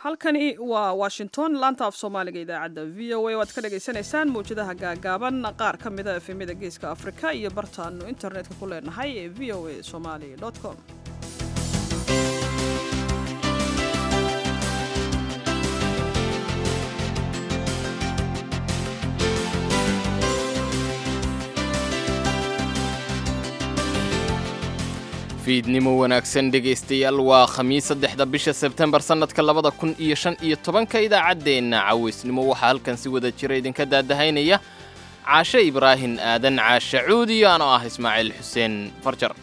halkani waa washington laanta af soomaaliga idaacadda v o a waad ka dhagaysanaysaan mawjadaha gaagaaban qaar ka mida efemyada geeska afrika iyo bartaanu internetka ku leenahay ee v o a somali com fiidnimo wanaagsan dhegaystayaal waa khamiis saddexda bisha sebtembar sannadka labada kun iyo shan iyo tobanka idaacaddeenna cawaysnimo waxaa halkan si wada jira idinka daadahaynaya caashe ibraahin aadan caashe cuudiyo anoo ah ismaaciil xuseen farjar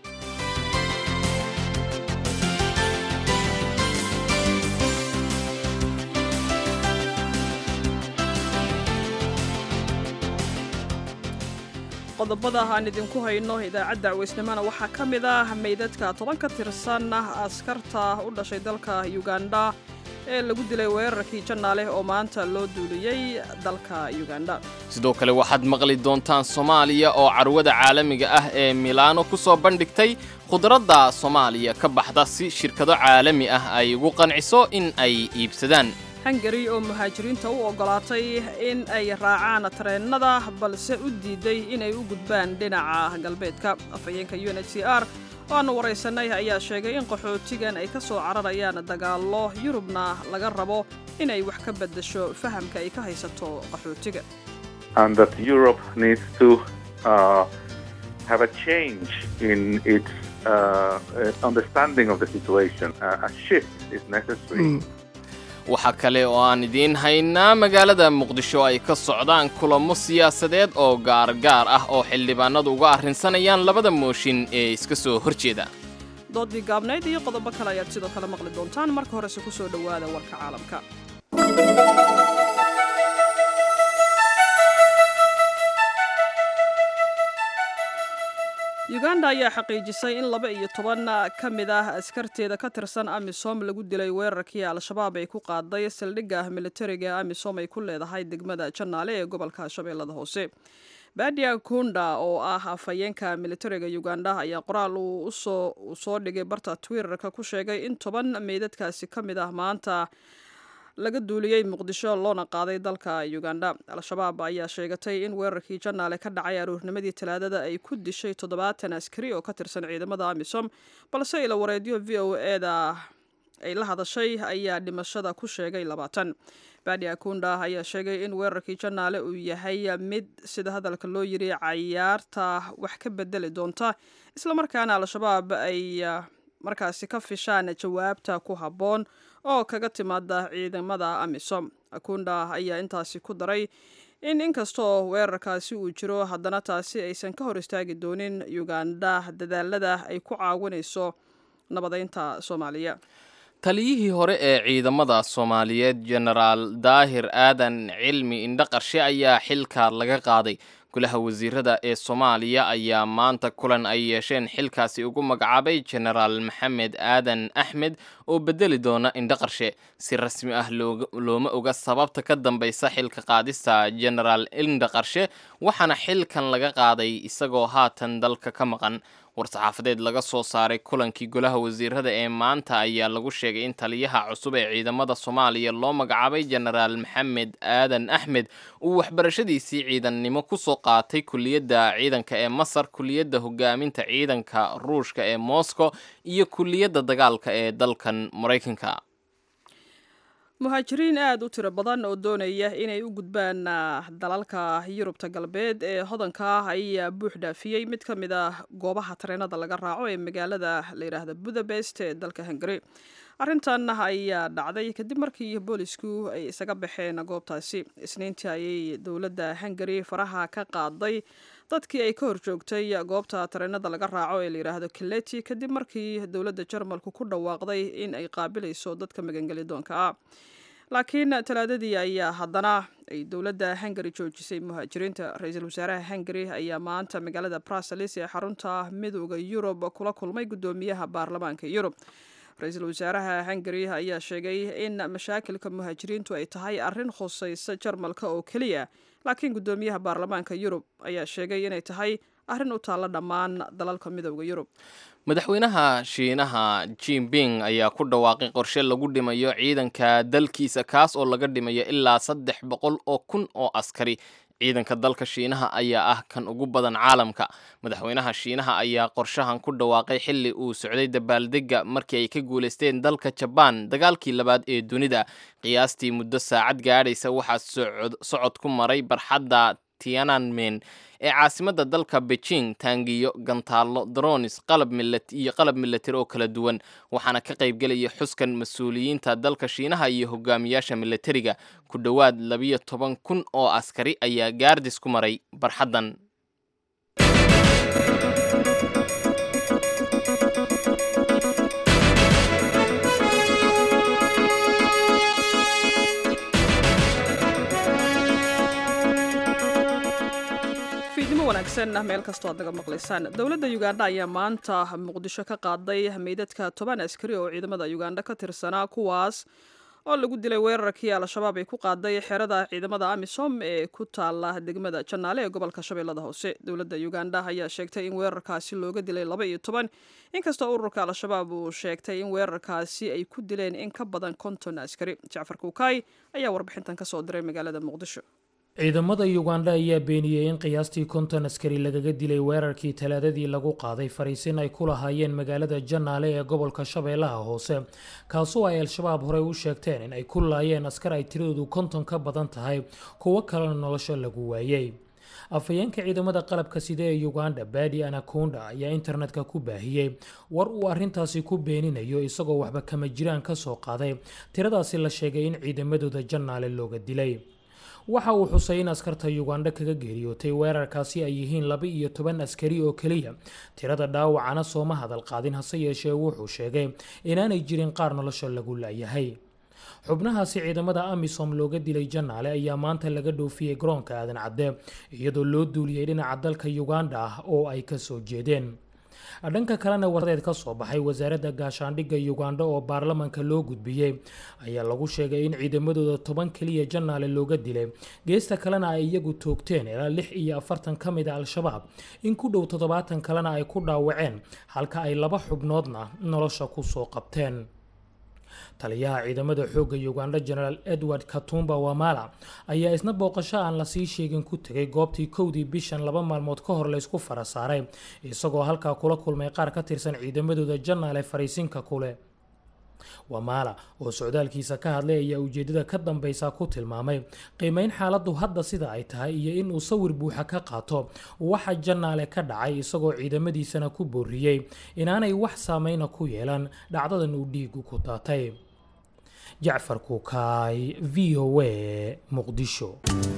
qodobada aan idinku hayno idaacadda cawaysnimona waxaa ka mid ah meydadka toban ka tirsan askarta u dhashay dalka uganda ee lagu dilay weerarkii jannaaleh oo maanta loo duuliyey dalka uganda sidoo kale waxaad maqli doontaan soomaaliya oo carwada caalamiga ah ee milaano ku soo bandhigtay khudradda soomaaliya ka baxda si shirkado caalami ah ay ugu qanciso in ay iibsadaan hungari oo muhaajiriinta u oggolaatay in ay raacaan tareennada balse u diiday inay u gudbaan dhinaca galbeedka afhayeenka u n h c r oo aannu waraysanay ayaa sheegay in qaxootigan ay ka soo cararayaan dagaallo yurubna laga rabo inay wax ka beddesho fahamka ay ka haysato qaxootiga waxaa kale oo aan idiin haynaa magaalada muqdisho ay ka socdaan kulamo siyaasadeed oo gaargaar ah oo xildhibaanadu uga arrinsanayaan labada mooshin ee iska soo hor jeeda doodii gaabnayd iyo qodobo kale ayaad sidoo kale maqli doontaan marka horese ku soo dhowaada warka caalamka uganda ayaa xaqiijisay in laba iyo toban ka mid ah askarteeda ka tirsan amisom lagu dilay weerarkii al-shabaab ay ku qaaday saldhigga militariga amisom ay ku leedahay degmada jannaale ee gobolka shabeellada hoose badia kunda oo ah afhayeenka militariga uganda ayaa qoraal uu soo dhigay barta twitterka ku sheegay in toban meydadkaasi ka mid ah maanta laga duuliyey muqdisho loona qaaday dalka uganda al-shabaab ayaa sheegatay in weerarkii jannaale ka dhacay aroornimadii talaadada ay ku dishay toddobaatan askari oo ka tirsan ciidamada amisom balse ila wareedyo v o eda ay la hadashay ayaa dhimashada ku sheegay labaatan badi akunda ayaa sheegay in weerarkii jannaale uu yahay mid sida hadalka loo yiri cayaarta wax ka bedeli doonta islamarkaana al-shabaab ay markaasi ka fishaan jawaabta ku habboon oo kaga timaada ciidamada amisom akunda ayaa intaasi ku daray in inkastoo weerarkaasi uu jiro haddana taasi aysan ka hor istaagi doonin uganda dadaalada ay ku caawinayso nabadeynta soomaaliya taliyihii hore ee ciidamada soomaaliyeed jenaraal daahir aadan cilmi indhaqarshe ayaa xilka laga qaaday golaha wasiirada ee soomaaliya ayaa maanta kulan ay yeesheen xilkaasi ugu magacaabay jenaraal maxamed aadan axmed oo bedeli doona indhaqarshe si rasmi ah looma oga sababta ka dambaysa xilka qaadista jenaraal indhaqarshe waxaana xilkan laga qaaday isagoo haatan dalka ka maqan war-saxaafadeed laga soo saaray kulankii golaha wasiirada ee maanta ayaa lagu sheegay in taliyaha cusub ee ciidamada soomaaliya loo magacaabay jenaraal maxamed aadan axmed uu waxbarashadiisii ciidannimo kusoo qaatay kuliyadda ciidanka ee masar kuliyadda hogaaminta ciidanka ruushka ee moscow iyo kuliyadda dagaalka ee dalkan maraykanka muhaajiriin aada u tiro badan oo doonaya inay u gudbaan dalalka yurubta galbeed ee hodanka ah ayaa buux dhaafiyey mid ka mid ah goobaha tareenada laga raaco ee magaalada la yidhaahda budapest ee dalka hungari arrintan ayaa dhacday kadib markii boolisku ay isaga baxeen goobtaasi isniintii ayay dowladda hungari faraha ka qaaday dadkii ay ka horjoogtay goobta tareenada laga raaco ee layidhaahdo kileti kadib markii dowladda jarmalku ku dhawaaqday in ay qaabilayso dadka magangeli doonka ah laakiin talaadadii ayaa haddana ay dowladda hungari joojisay muhaajiriinta ra-iisul wasaaraha hungari ayaa maanta magaalada bruseles ee xarunta midooda yurub kula kulmay guddoomiyaha baarlamaanka yurub ra-iisul wasaaraha hungari ayaa sheegay in mashaakilka muhaajiriintu ay tahay arrin khusaysa jarmalka oo keliya laakiin guddoomiyaha baarlamaanka yurub ayaa sheegay inay tahay arrin u taalla dhammaan dalalka midooda yurub madaxweynaha shiinaha jinping ayaa ku dhawaaqay qorshe lagu dhimayo ciidanka dalkiisa kaas oo laga dhimayo ilaa saddex boqol oo kun oo askari ciidanka dalka shiinaha ayaa ah kan ugu badan caalamka madaxweynaha shiinaha ayaa qorshahan ku dhawaaqay xilli uu socday dabaaldega markii ay ka guulaysteen dalka jabaan dagaalkii labaad ee dunida qiyaastii muddo saacad gaadhaysa waxaa socod ku maray barxadda tiananmen ee caasimadda dalka beijing taangiyo gantaallo dronis qalab iyo qalab milatari oo kala duwan waxaana ka qaybgelaya xuskan mas-uuliyiinta dalka shiinaha iyo hogaamiyaasha milatariga ku dhowaad labiyo toban kun oo askari ayaa gaardis ku maray barxaddan wanaagsan meel kastoo aad naga maqlaysaan dowladda uganda ayaa maanta muqdisho ka qaaday meydadka toban askari oo ciidamada uganda ka tirsanaa kuwaas oo lagu dilay weerarkii al-shabaab ay ku qaaday xerada ciidamada amisom ee ku taala degmada janaale ee gobolka shabeellada hoose dowladda uganda ayaa sheegtay in weerarkaasi looga dilay laba iyo toban inkastoo ururka al-shabaab uu sheegtay in weerarkaasi ay ku dileen in ka badan konton askari jacfar kuukay ayaa warbixintan kasoo diray magaalada muqdisho ciidamada uganda ayaa beeniyey in qiyaastii konton askari lagaga dilay weerarkii talaadadii lagu qaaday fariisin ay ku lahaayeen magaalada janaale ee gobolka shabeellaha hoose kaasoo ay al-shabaab horey u sheegteen in ay ku laayeen askar ay tiradoodu konton ka badan tahay kuwo kalena nolosha lagu waayey afhayeenka ciidamada qalabka side ee uganda badi anakunda ayaa internetka ku baahiyey war uu arintaasi ku beeninayo isagoo waxba kama jiraan ka soo qaaday tiradaasi la sheegay in ciidamadooda janaale looga dilay waxa uu xusay in askarta uganda kaga geeriyootay weerarkaasi ay yihiin laba iyo toban askari oo keliya tirada dhaawacana sooma hadal qaadin hase yeeshee wuxuu sheegay inaanay jirin qaar nolosha lagu laayahay xubnahaasi ciidamada amisom looga dilay janaale ayaa maanta laga dhoofiyey garoonka aadan cadde iyadoo loo duuliyey dhinaca dalka uganda ah oo ay kasoo jeedeen dhanka kalena wardeed ka soo baxay wasaaradda gaashaandhigga uganda oo baarlamanka loo gudbiyey ayaa lagu sheegay in ciidamadooda toban keliya janaale looga dilay geesta kalena ay iyagu toogteen ilaa lix iyo afartan ka mid a al-shabaab in ku dhow toddobaatan kalena ay ku dhaawaceen halka ay laba xubnoodna nolosha kusoo qabteen taliyaha ciidamada xoogga uganda genaraal edward katumba wamala ayaa isna booqasho aan lasii sheegin ku tegay goobtii kowdii bishan laba maalmood ka hor laysku fara saaray isagoo halkaa kula kulmay qaar ka tirsan ciidamadooda janaale fariisinka kule wamala oo socdaalkiisa ka hadlay ayaa ujeedada ka dambeysa ku tilmaamay qiimeyn xaaladdu hadda sida ay tahay iyo inuu sawir buuxa ka qaato waxa janaale ka dhacay isagoo ciidamadiisana ku booriyey inaanay wax saameyna ku yeelan dhacdadan uu dhiigu ku daatay jacfar kuukaay v o a muqdisho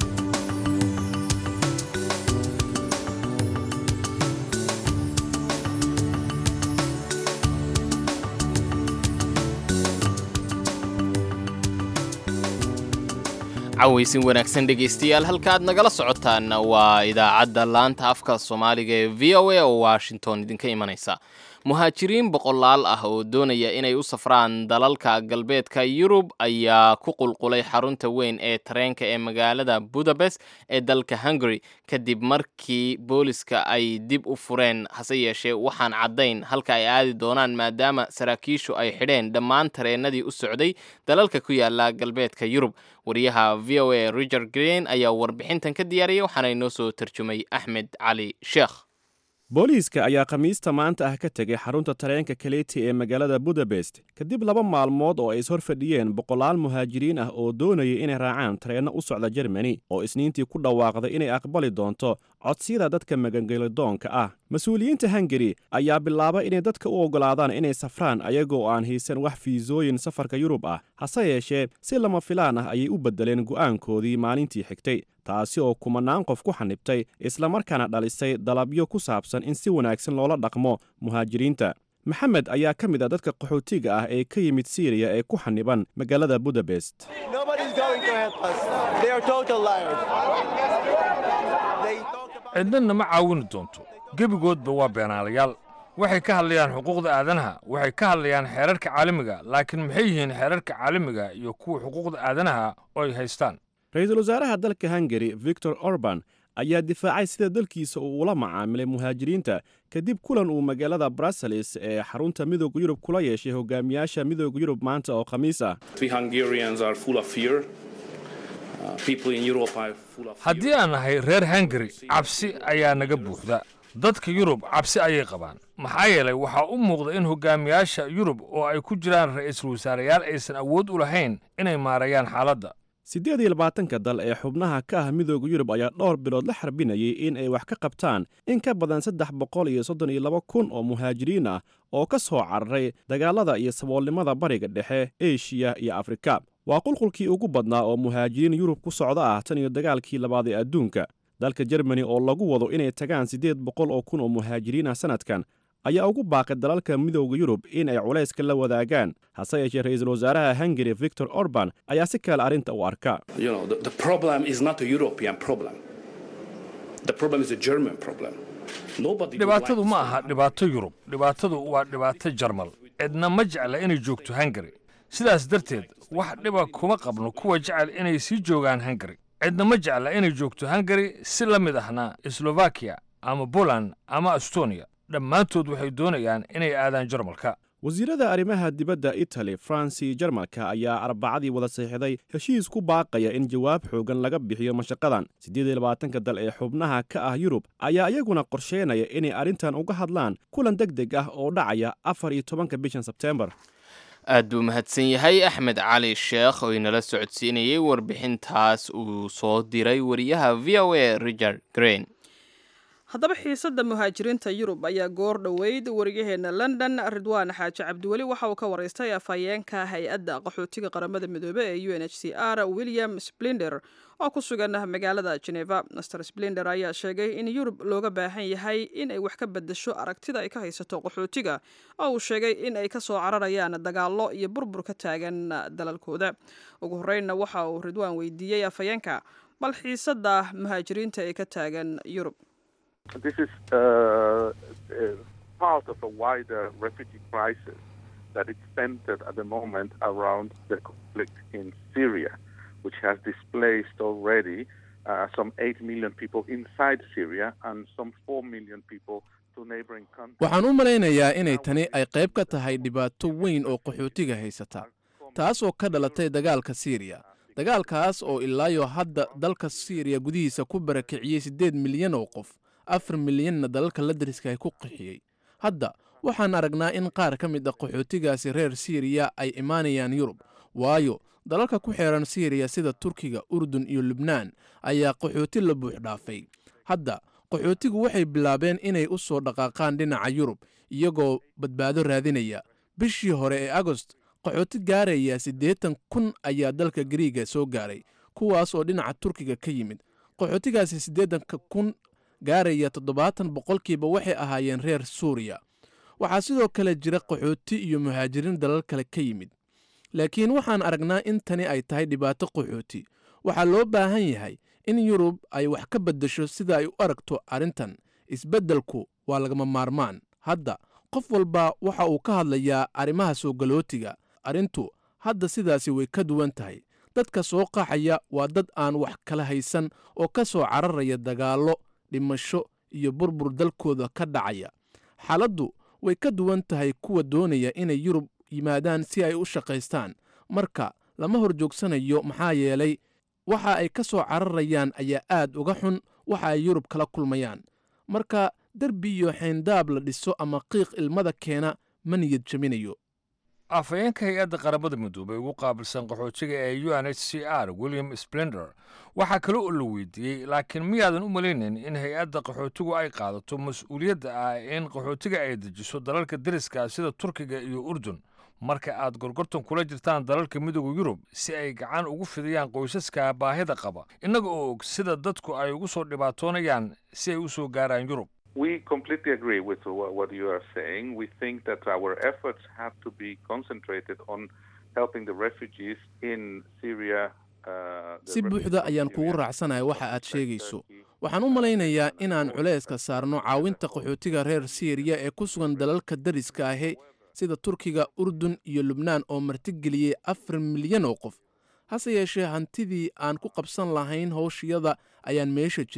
cawaysin wanaagsan dhegaystayaal halkaaad nagala socotaan waa idaacadda laanta afka soomaaliga ee v o a oo washington idinka imanaysa muhaajiriin boqolaal ah oo doonaya inay u safraan dalalka galbeedka yurub ayaa ku qulqulay xarunta weyn ee tareenka ee magaalada budapest ee dalka hungary kadib markii booliska ay dib u fureen hase yeeshee waxaan caddayn halka ay aadi doonaan maadaama saraakiishu ay xidheen dhammaan tareenadii u socday dalalka ku yaala galbeedka yurub wariyaha v o a richard green ayaa warbixintan ka diyaariyay waxaana inoo soo tarjumay axmed cali sheekh booliiska ayaa khamiista maanta ah ka tegay xarunta tareenka kaleti ee magaalada budapest kadib laba maalmood oo ay is hor fadhiyeen boqolaal muhaajiriin ah oo doonayay inay raacaan tareenno u socda jermani oo isniintii ku dhawaaqday inay aqbali doonto codsiyada dadka magangelidoonka ah mas-uuliyiinta hungari ayaa bilaabay inay dadka u oggolaadaan inay safraan ayagoo aan haysan wax fiisooyin safarka yurub ah hase yeeshee si lama filaan ah ayay u beddeleen go'aankoodii maalintii xigtay taasi oo kumanaan qof ku xanibtay islamarkaana dhalisay dalabyo ku saabsan in si wanaagsan loola dhaqmo muhaajiriinta maxamed ayaa ka mid a dadka qaxootiga ah ee ka yimid siiriya ee ku xaniban magaalada budapest cidnadna ma caawini doonto gebigoodba waa beenaalayaal waxay ka hadlayaan xuquuqda aadanaha waxay ka hadlayaan xeerarka caalamiga laakiin maxay yihiin xeerarka caalamiga iyo kuwa xuquuqda aadanaha oo ay haystaan ra-iisul wasaaraha dalka hungari victor orban ayaa difaacay sida dalkiisa uu ula macaamilay muhaajiriinta kadib kulan uu magaalada brussels ee xarunta midooda yurub kula yeeshay hogaamiyaasha midooda yurub maanta oo khamiis ah haddii aan nahay reer hungari cabsi ayaa naga buuxda dadka yurub cabsi ayay qabaan maxaa yeelay waxaa u muuqda in hogaamiyaasha yurub oo ay ku jiraan ra'iisul wasaareyaal aysan awood u lahayn inay maarayaan xaaladda siddeed iyo labaatanka dal ee xubnaha ka ah midooda yurub ayaa dhowr bilood la xarbinayay in ay wax ka qabtaan in ka badan saddex boqol iyo soddon iyo laba kun oo muhaajiriin ah oo ka soo cararay dagaalada iyo saboolnimada bariga dhexe eshiya iyo afrika waa qulqulkii ugu badnaa oo muhaajiriin yurub ku socda ah tan iyo dagaalkii labaad ee adduunka dalka jermani oo lagu wado inay tagaan siddeed boqol oo kun oo muhaajiriin ah sannadkan ayaa ugu baaqay dalalka midooda yurub in ay culayska la wadaagaan hase yeeshee ra'iisul wasaaraha hungari victor orban ayaa si kale arrinta u arka dhibaatadu ma aha dhibaato yurub dhibaatadu waa dhibaato jarmal cidna ma jecla inay joogto hungari sidaas darteed wax dhiba kuma qabno kuwa jecel inay sii joogaan hungari cidna ma jecla inay joogto hungari si la mid ahna slovakiya ama poland ama estonia dhammaantood waxay doonayaan inay aadaan jarmalka wasiirada arrimaha dibadda itali faransi jarmalka ayaa arbacadii wada saxiixday heshiis ku baaqaya in jawaab xoogan laga bixiyo mashaqadan siddeed iyo labaatanka dal ee xubnaha ka ah yurub ayaa iyaguna qorsheynaya inay arrintan uga hadlaan kulan deg deg ah oo dhacaya afar iyo tobanka bishan sebteembar aad buu mahadsan yahay axmed cali sheekh oo inala socodsiinayay warbixintaas uu soo diray wariyaha v o a richard green haddaba xiisadda muhaajiriinta yurub ayaa goor dhoweyd wariyaheenna london ridwaan xaaji cabdiweli waxa uu ka waraystay afhayeenka hay-adda qaxootiga qaramada midoobe ee u n h c r william splinder oo ku sugan magaalada geneva master splinder ayaa sheegay in yurub looga baahan yahay in ay wax ka bedesho aragtida ay ka haysato qaxootiga oo uu sheegay in ay kasoo cararayaan dagaallo iyo burbur ka taagan dalalkooda ugu horreynna waxa uu ridwaan weydiiyey afhayeenka bal xiisadda muhaajiriinta ee ka taagan yurub This is uh, uh, part of a wider refugee crisis that is centered at the moment around the conflict in Syria, which has displaced already uh, some 8 million people inside Syria and some 4 million people to neighboring countries. waxaan u malaynayaa inay tani ay qayb ka tahay dhibaato weyn oo qaxootiga haysata taasoo ka dhalatay dagaalka siiriya dagaalkaas oo ilaayo hadda dalka siiriya gudihiisa ku barakiciyey siddeed milyan oo qof afar milyanna dalalka la dariska ay ku qixiyey hadda waxaan aragnaa in qaar ka mid a qaxootigaasi reer siiriya ay imaanayaan yurub waayo dalalka ku xeeran siiriya sida turkiga urdun iyo lubnaan ayaa qaxooti la buux dhaafay hadda qaxootigu waxay bilaabeen inay u soo dhaqaaqaan dhinaca yurub iyagoo badbaado raadinaya bishii hore ee agost qaxooti gaaraya siddeetan kun ayaa dalka gariiga soo gaaray kuwaas oo dhinaca turkiga ka yimid qaxootigaasi siddeetanka kun gaaraya toddobaatan boqolkiiba waxay ahaayeen reer suuriya waxaa sidoo kale jira qaxooti iyo muhaajiriin dalal kale ka yimid laakiin waxaan aragnaa in tani ay tahay dhibaato qaxooti waxaa loo baahan yahay in yurub ay wax ka beddesho sida ay u aragto arrintan isbeddelku waa lagama maarmaan hadda qof walba waxa uu ka hadlayaa arrimaha soo galootiga arrintu hadda sidaasi way ka duwan tahay dadka soo qaxaya waa dad aan wax kala haysan oo ka soo cararaya dagaallo dhimasho iyo burbur dalkooda ka dhacaya xaaladdu way ka duwan tahay kuwa doonaya inay yurub yimaadaan si ay u shaqaystaan marka lama hor joogsanayo maxaa yeelay waxa ay ka soo cararayaan ayaa aad uga xun waxa ay yurub kala kulmayaan marka derbi iyo xayndaab la dhiso ama qiiq ilmada keena ma niyad jaminayo afhayeenka hay-adda qaramada midoobey ugu qaabilsan qaxootiga ee u n h c r william splender waxaa kale oo la weydiiyey laakiin miyaadan u malaynayn in hay-adda qaxootigu ay qaadato mas-uuliyadda ah in qaxootiga ay dejiso dalalka deriska sida turkiga iyo urdun marka aad gorgortan kula jirtaan dalalka midooda yurub si ay gacan ugu fidiyaan qoysaska baahida qaba innaga oo og sida dadku ay ugu soo dhibaatoonayaan si ay u soo gaaraan yurub We completely agree with wha- what you are saying. We think that our efforts have to be concentrated on helping the refugees in Syria. uh, the si buuxda refugees in ayaan Syria, kugu raacsanahay waxa aad like sheegayso Turkey, waxaan u malaynayaa inaan culayska saarno caawinta qaxootiga reer siiriya ee ku sugan dalalka dariska ahi sida turkiga urdun iyo lubnaan oo martigeliyey afar milyan oo qof hase yeeshee hantidii aan ku qabsan lahayn howshiyada ayaan meesha jirin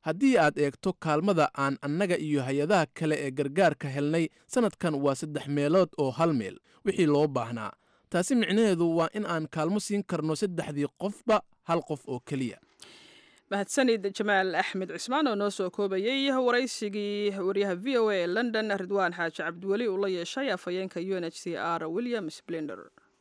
haddii aad eegto kaalmada aan annaga iyo hay-adaha kale ee gargaarka helnay sannadkan waa saddex meelood oo hal meel wixii loo baahnaa taasi micnaheedu waa in aan kaalmo siin karno saddexdii qofba hal qof oo keliya mahadsanid jamaal axmed cismaan oo noo soo koobayey waraysigii wariyaha v o a ee london ridwaan xaaji cabdiweli uu la yeeshay afhayeenka u n h c r william splender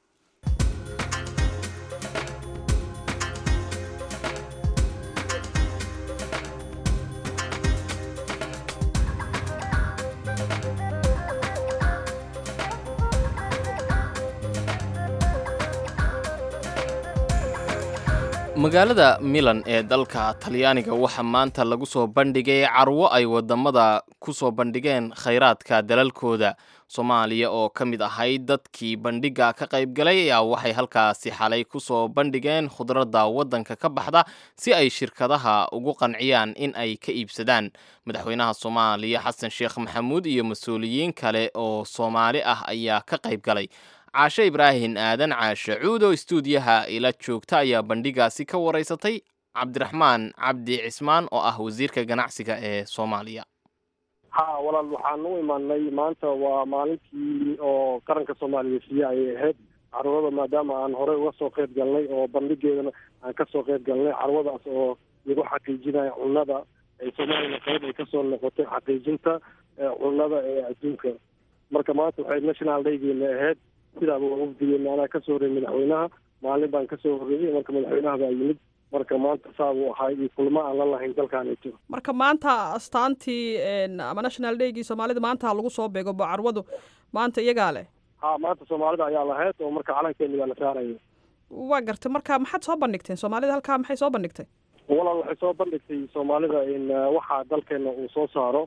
magaalada milan ee dalka talyaaniga waxaa maanta lagu soo bandhigay carwo ay wadamada ku soo bandhigeen khayraadka dalalkooda soomaaliya oo ka mid ahayd dadkii bandhiga ka qaybgalay ayaa waxay halkaasi xalay ku soo bandhigeen khudradda waddanka ka baxda si ay shirkadaha ugu qanciyaan in ay ka iibsadaan madaxweynaha soomaaliya xasan sheekh maxamuud iyo mas-uuliyiin kale oo soomaali ah ayaa ka qaybgalay caashe ibraahin aadan caashe cuudo istuudiyaha ila joogta ayaa bandhigaasi ka waraysatay cabdiraxmaan cabdi cismaan oo ah wasiirka ganacsiga ee soomaaliya ha walaal waxaan u imaanay maanta waa maalintii oo qaranka soomaaliya siiye ayay ahayd carwada maadaama aan horey uga soo qeyb galnay oo bandhigeedana aan kasoo qeyb galnay carwadaas oo lagu xaqiijinaya cunnada ay soomaaliyana qeyb ay kasoo noqotay xaqiijinta cunnada ee adduunka marka maanta waxay national daygeena ahayd sidaaba waa wafdigeena anaa kasoo horreeyay madaxweynaha maalin baan kasoo horreeyey marka madaxweynaha baa yimid marka maanta saabuu ahaa iyo kulmo aan la lahayn dalkaanito marka maanta astaantii ama national daygii soomaalida maanta lagu soo beego bocarwadu maanta iyagaa leh ha maanta soomaalida ayaa lahayd oo marka calankeena baa la saaraya waa gartay marka maxaad soo bandhigteen soomaalida halkaa maxay soo bandhigtay walaal waxay soo bandhigtay soomaalida in waxa dalkeena uu soo saaro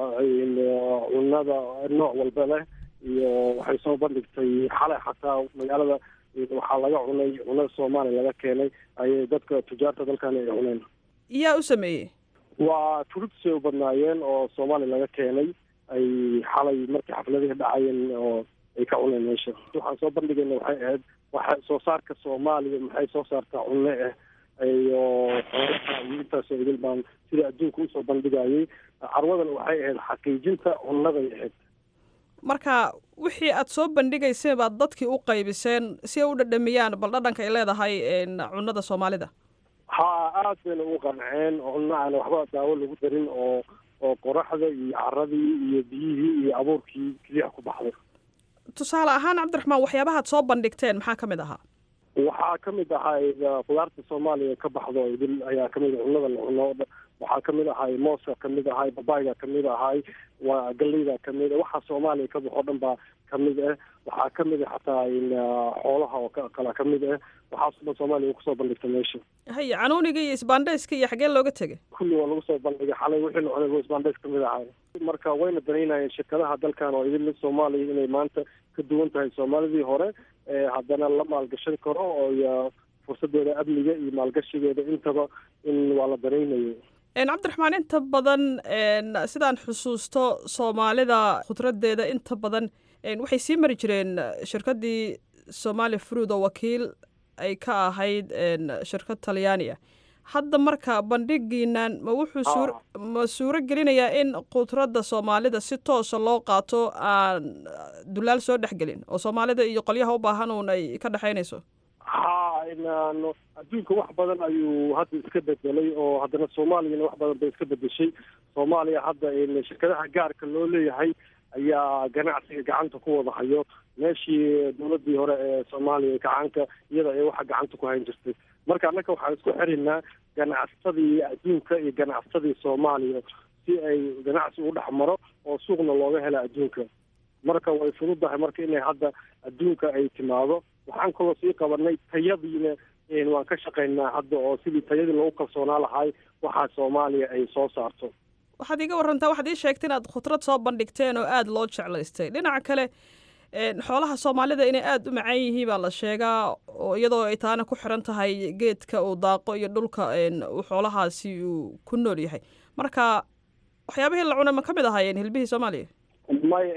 cunnada nooc walba leh iyo waxay soo bandhigtay xalay xataa magaalada waxaa laga cunay cunada soomaaliya laga keenay ayay dadka tujaarta dalkani ay cuneen yaa u sameeyey waa turubtisay u badnaayeen oo soomaaliya laga keenay ay xalay markii xafladihii dhacayeen oo ay ka cuneen meesha waxaan soo bandhigayna waxay ahayd waxa soo saarka soomaaliya maxay soo saartaa cunno ah iyo xoolaha iyo intaasoo idil baan sida adduunka usoo bandhigayay carwadan waxay ahayd xaqiijinta cunnaday ahayd marka wixii aad soo bandhigayseen baad dadkii u qaybiseen si ay u dhadhamiyaan bal dhadhanka ay leedahay cunnada soomaalida ha aad bayna ugu qanceen cunno aan waxba daawo lagu darin oo oo qoraxda iyo caradii iyo biyihii iyo abuurkii keliya ku baxday tusaale ahaan cabdiraxmaan waxyaabahaad soo bandhigteen maxaa ka mid ahaa waxaa ka mid ahay khudaarta soomaaliya ka baxdo idil ayaa kamid cunnada la cuno waxaa kamid ahay mooska kamid ahay babayga kamid ahay waa galeyda kamid waxa soomaaliya ka baxo dhan baa kamid ah waxaa kamid a xataa xoolaha oo kala kamid ah waxaasoo dhan soomaaliya kusoo bandhigta meesha haya canuuniga iyo isbaandhayska iyo xagee looga tegay kulli waa lagu soo bandhigay xalay wixii la cunay isbaandhays kamid ahay marka wayna danaynayeen shirkadaha dalkan oo idil soomaaliya inay maanta ka duwan tahay soomaalidii hore haddana la maalgashan karo oo fursadeeda amniga iyo maalgashigeeda intaba in waa la danaynayo cabdiraxmaan inta badan sidaan xusuusto soomaalida khudradeeda inta badan waxay sii mari jireen shirkadii somali fruid oo wakiil ay ka ahayd shirkad talyaani ah hadda marka bandhigiinan ma wuxuu ma suuro gelinayaa in khudradda soomaalida si toosa loo qaato aan dulaal soo dhexgelin oo soomaalida iyo qolyaha u baahan uun ay ka dhexaynayso ha adduunka wax badan ayuu hadda iska bedelay oo haddana soomaaliyana wax badan bay iska bedeshay soomaaliya hadda shirkadaha gaarka loo leeyahay ayaa ganacsiga gacanta ku wada hayo meeshii dowladii hore ee soomaaliya gacanka iyada ay waxa gacanta ku hayn jirtay marka annaka waxaan isku xiraynaa ganacsatadii adduunka iyo ganacsatadii soomaaliya si ay ganacsi u dhex maro oo suuqna looga hela adduunka marka way fududahay marka inay hadda adduunka ay timaado waxaan kaloo sii qabanay tayadiina waan ka shaqaynaa hadda oo sidii tayadii loogu kalsoonaa lahay waxaa soomaaliya ay soo saarto waxaad iiga warantaa waxaad ii sheegtay inaad khudrad soo bandhigteen oo aada loo jeclaystay dhinaca kale xoolaha soomaalida inay aada u macaan yihiin baa la sheegaa oo iyadoo ay taana ku xiran tahay geedka uu daaqo iyo dhulka uu xoolahaasi uu ku nool yahay marka waxyaabihii la cuna ma ka mid ahaayeen hilbihii soomaaliya may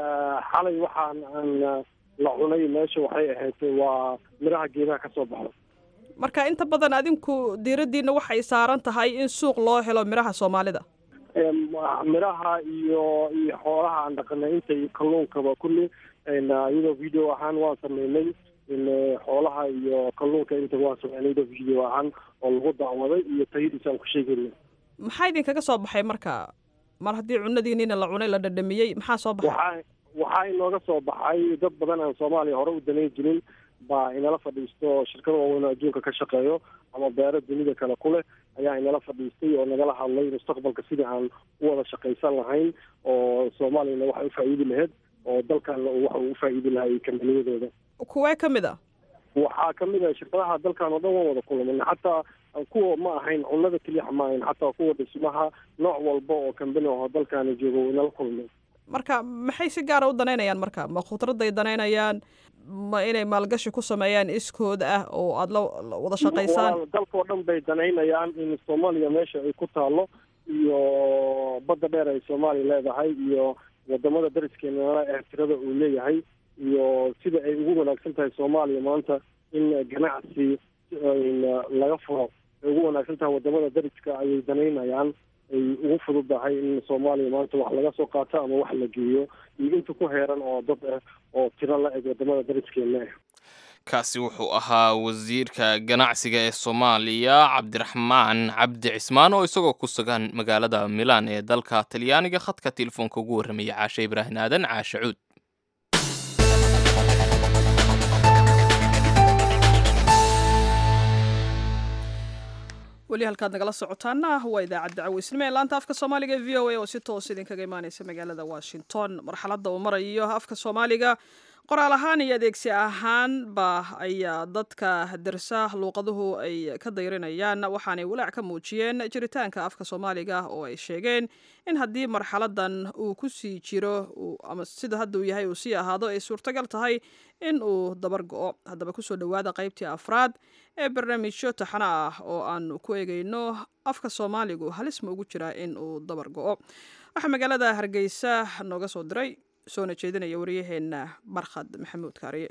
xalay waxaan aan la cunay meesha waxay ahayd waa miraha geedaha ka soo baxo marka inta badan adinku diiraddiina waxay saaran tahay in suuq loo helo midhaha soomaalida midhaha iyo iyo xoolaha aan dhaqanay intay kalluunkaba kulli iyadoo video ahaan waan sameynay xoolaha iyo kalluunka inta waan sameynay iyadoo video ahaan oo lagu daawaday iyo tayadiisa aan ku sheegayna maxaa idinkaga soo baxay marka mar haddii cunadiiniina la cunay la dhadhamiyey maxaa soo baxay waxaa waxaa inooga soo baxay dad badan aan soomaaliya hore u danayn jirin baa inala fadhiisto shirkada waaweyn oo adduunka ka shaqeeyo ama beero dunida kale ku leh ayaa inala fadhiistay oo nagala hadlay mustaqbalka sidii aan u wada shaqaysan lahayn oo soomaaliyana waxay ufaa'iidi lahayd oo dalkanna waxa uu ufaa'iidi lahay kambaniyadooda kuwee ka mid a waxaa kamid ah shirkadaha dalkan oo dhan waan wada kulmana xataa kuwa ma ahayn cunada keliya ma ahayn xataa kuwa dhismaha nooc walba oo kambani aho dalkaana joogo inala kulmay marka maxay si gaara u danaynayaan marka ma khudradday danaynayaan ma inay maalgashi ku sameeyaan iskooda ah oo aada la wada shaqaysaan dalkao dhan bay danaynayaan in soomaaliya meesha ay ku taalo iyo badda dheer ay soomaaliya leedahay iyo wadamada dariskeena ee tirada uu leeyahay iyo sida ay ugu wanaagsan tahay soomaaliya maanta in ganacsi laga furo ay ugu wanaagsan tahay wadamada dariska ayay danaynayaan ay ugu fududahay in soomaaliya maanta wax laga soo qaato ama wax la geeyo iyo inta ku heeran oo dad ah oo tiro la eg wadamada dariskeena ah kaasi wuxuu ahaa wasiirka ganacsiga ee soomaaliya cabdiraxmaan cabdi cismaan oo isagoo ku sugan magaalada milaan ee dalka talyaaniga khadka telefoonka ugu warramaya caashe ibraahim aadan caashe cuud weli halkaad nagala socotaana waa idaacadda caweysnimo ee laanta afka soomaaliga ee v o a oo si toos idinkaga imaaneysa magaalada washington marxaladda uu marayo afka soomaaliga qoraal ahaan iyo adeegsi ahaanba ayaa dadka darsa luuqaduhu ay ka dayrinayaan waxaanay walaac ka muujiyeen jiritaanka afka soomaaliga oo ay sheegeen in haddii marxaladan uu ku sii jiro ama sida hadda uu yahay uu sii ahaado ay suurtagal tahay in uu dabar go-o haddaba kusoo dhowaada qaybtii afraad ee barnaamijyo taxana ah oo aanu ku eegeyno afka soomaaligu halis ma ugu jiraa in uu dabar go-o waxaa magaalada hargeysa nooga soo diray soona jeedinaya waryaheena barkhad maxamuud kaariye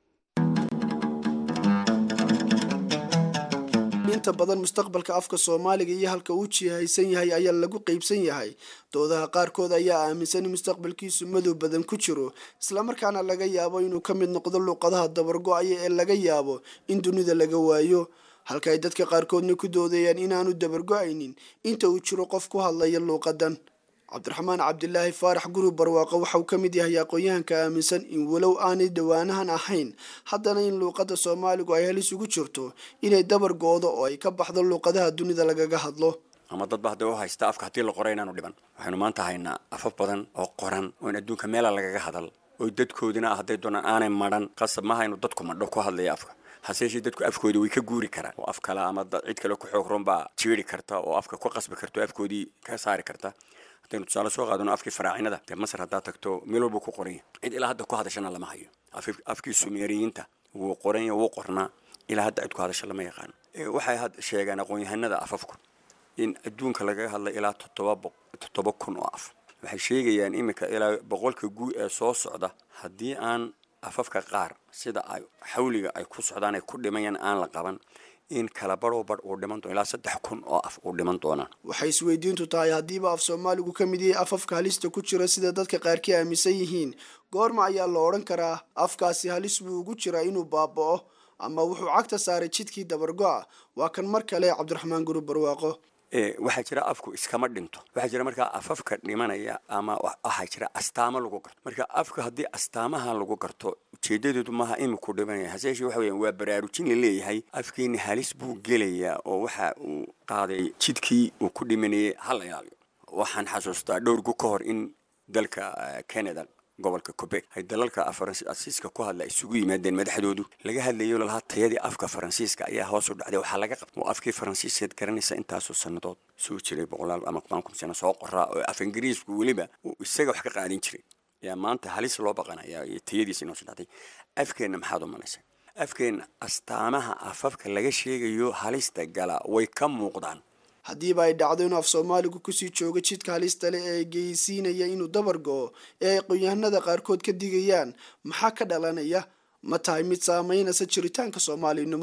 inta badan mustaqbalka afka soomaaliga iyo halka uu jihaysan yahay ayaa lagu qeybsan yahay doodaha qaarkood ayaa aaminsan in mustaqbalkiisu madow badan ku jiro islamarkaana laga yaabo inuu ka mid noqdo luuqadaha dabargo-aya ee laga yaabo in dunida laga waayo halka ay dadka qaarkoodna ku doodayaan inaanu dabargo-aynin inta uu jiro qof ku hadlaya luuqadan cabdiraxmaan cabdilaahi faarax guri barwaaqo waxauu ka mid yahay aqoon-yahanka aaminsan in walow aanay dhawaanahan ahayn haddana in luuqadda soomaaligu ay halis ugu jirto inay dabar go-do oo ay ka baxdo luuqadaha dunida lagaga hadlo ama dadba hadday u haysta afka haddii la qoray inaanu dhiban waxaynu maanta haynaa afaf badan oo qoran oo in adduunka meela lagaga hadal oo dadkoodina ah hadday doonaan aanay madhan qasab ma haynu dadku madho ku hadlaya afka hase yeeshee dadku afkoodii way ka guuri karaan oo af kale ama cid kale ku xoog roon baa jiiri karta oo afka ku qasbi karta oo afkoodii ka saari karta haddaynu tusaale soo qaadano afkii faraacinada dee masar haddaad tagto meel walbuu ku qoran yahay cid ilaa hadda ku hadashana lama hayo afkii sumeeriyiinta wuu qoran yahay wuu qornaa ilaa hadda cid ku hadasha lama yaqaano waxay sheegaan aqoon-yahanada afafku in adduunka lagaga hadlay ilaa toddoba toddoba kun oo af waxay sheegayaan iminka ilaa boqolka guu ee soo socda haddii aan afafka qaar sida ay xawliga ay ku socdaan ay ku dhimayaan aan la qaban in kala baroo bar uu dhiman doono ilaa saddex kun oo af uu dhiman doonaan waxay isweydiintu tahay haddiiba af soomaaligu ka mid yahay afafka halista ku jira sida dadka qaarkii aaminsan yihiin goorma ayaa la odhan karaa afkaasi halis buu ugu jiraa inuu baaba'o ama wuxuu cagta saaray jidkii dabargo-a waa kan mar kale cabdiraxmaan guri barwaaqo waxaa jira afku iskama dhinto waxaa jira markaa afafka dhimanaya ama waxaa jira astaamo lagu garto marka afka haddii astaamaha lagu garto ujeedadeedu maaha iminku dhimanaya hase yeeshee waxa weeyaan waa baraarujin la leeyahay afkeeni halis buu gelayaa oo waxa uu qaaday jidkii uu ku dhimanayay hala ilaaliyo waxaan xasuustaa dhowrgu ka hor in dalka canada gobolka quebec ay dalalka faransiiska ku hadla isugu yimaadeen madaxdoodu laga hadlayo lalahaa tayadii afka faransiiska ayaa hoos u dhacday waxaa laga qabta oo afkii faransiiskeed garanaysa intaasoo sannadood soo jiray boqolaal ama kun sano soo qoraa oo af ingiriisku weliba uu isaga wax ka qaadin jiray ayaa maanta halis loo baqanaya iyo tayadiisa inoo soo dhacday afkeenna maxaad u malaysa afkeenna astaamaha afafka laga sheegayo halista gala way ka muuqdaan haddiiba ay dhacdo inuu af soomaaligu kusii joogo jidka halista leh ee geysiinaya inuu dabar go-o ee ay aqoon-yahanada qaarkood ka digayaan maxaa ka dhalanaya ma tahay mid saameynaysa jiritaanka soomaalinimo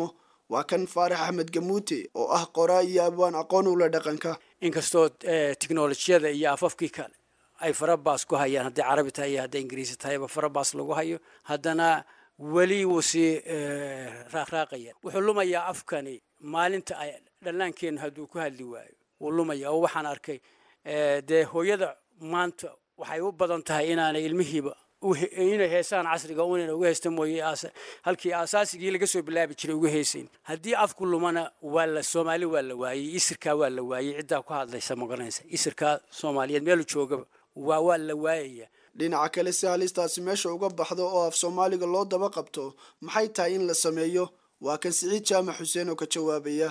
waa kan faarax axmed gamuute oo ah qoraa iyo abwaan aqoon ula dhaqanka inkastoo teknolojiyada iyo afafkii kale ay farabaas ku hayaan hadday carabi tahay iyo hadday ingiriisi tahayba farabaas lagu hayo haddana weli wuu sii raaqraaqaya wuxuu lumayaa afkani maalinta ay dhallaankeennu hadduu ku hadli waayo wuu lumaya oo waxaan arkay dee hooyada maanta waxay u badan tahay inaanay ilmihiiba inay heesaan casriga unayna uga heesta mooye halkii asaasigii laga soo bilaabi jiray uga heesayn haddii afku lumana waa la soomaali waa la waayey isirkaa waa la waayey ciddaa ku hadlaysa magaranaysa isirkaa soomaaliyeed meelu joogaba waa waa la waayaya dhinaca kale si halistaasi meesha uga baxdo oo af soomaaliga loo daba qabto maxay tahay in la sameeyo waa kan siciid jaamac xuseen oo ka jawaabaya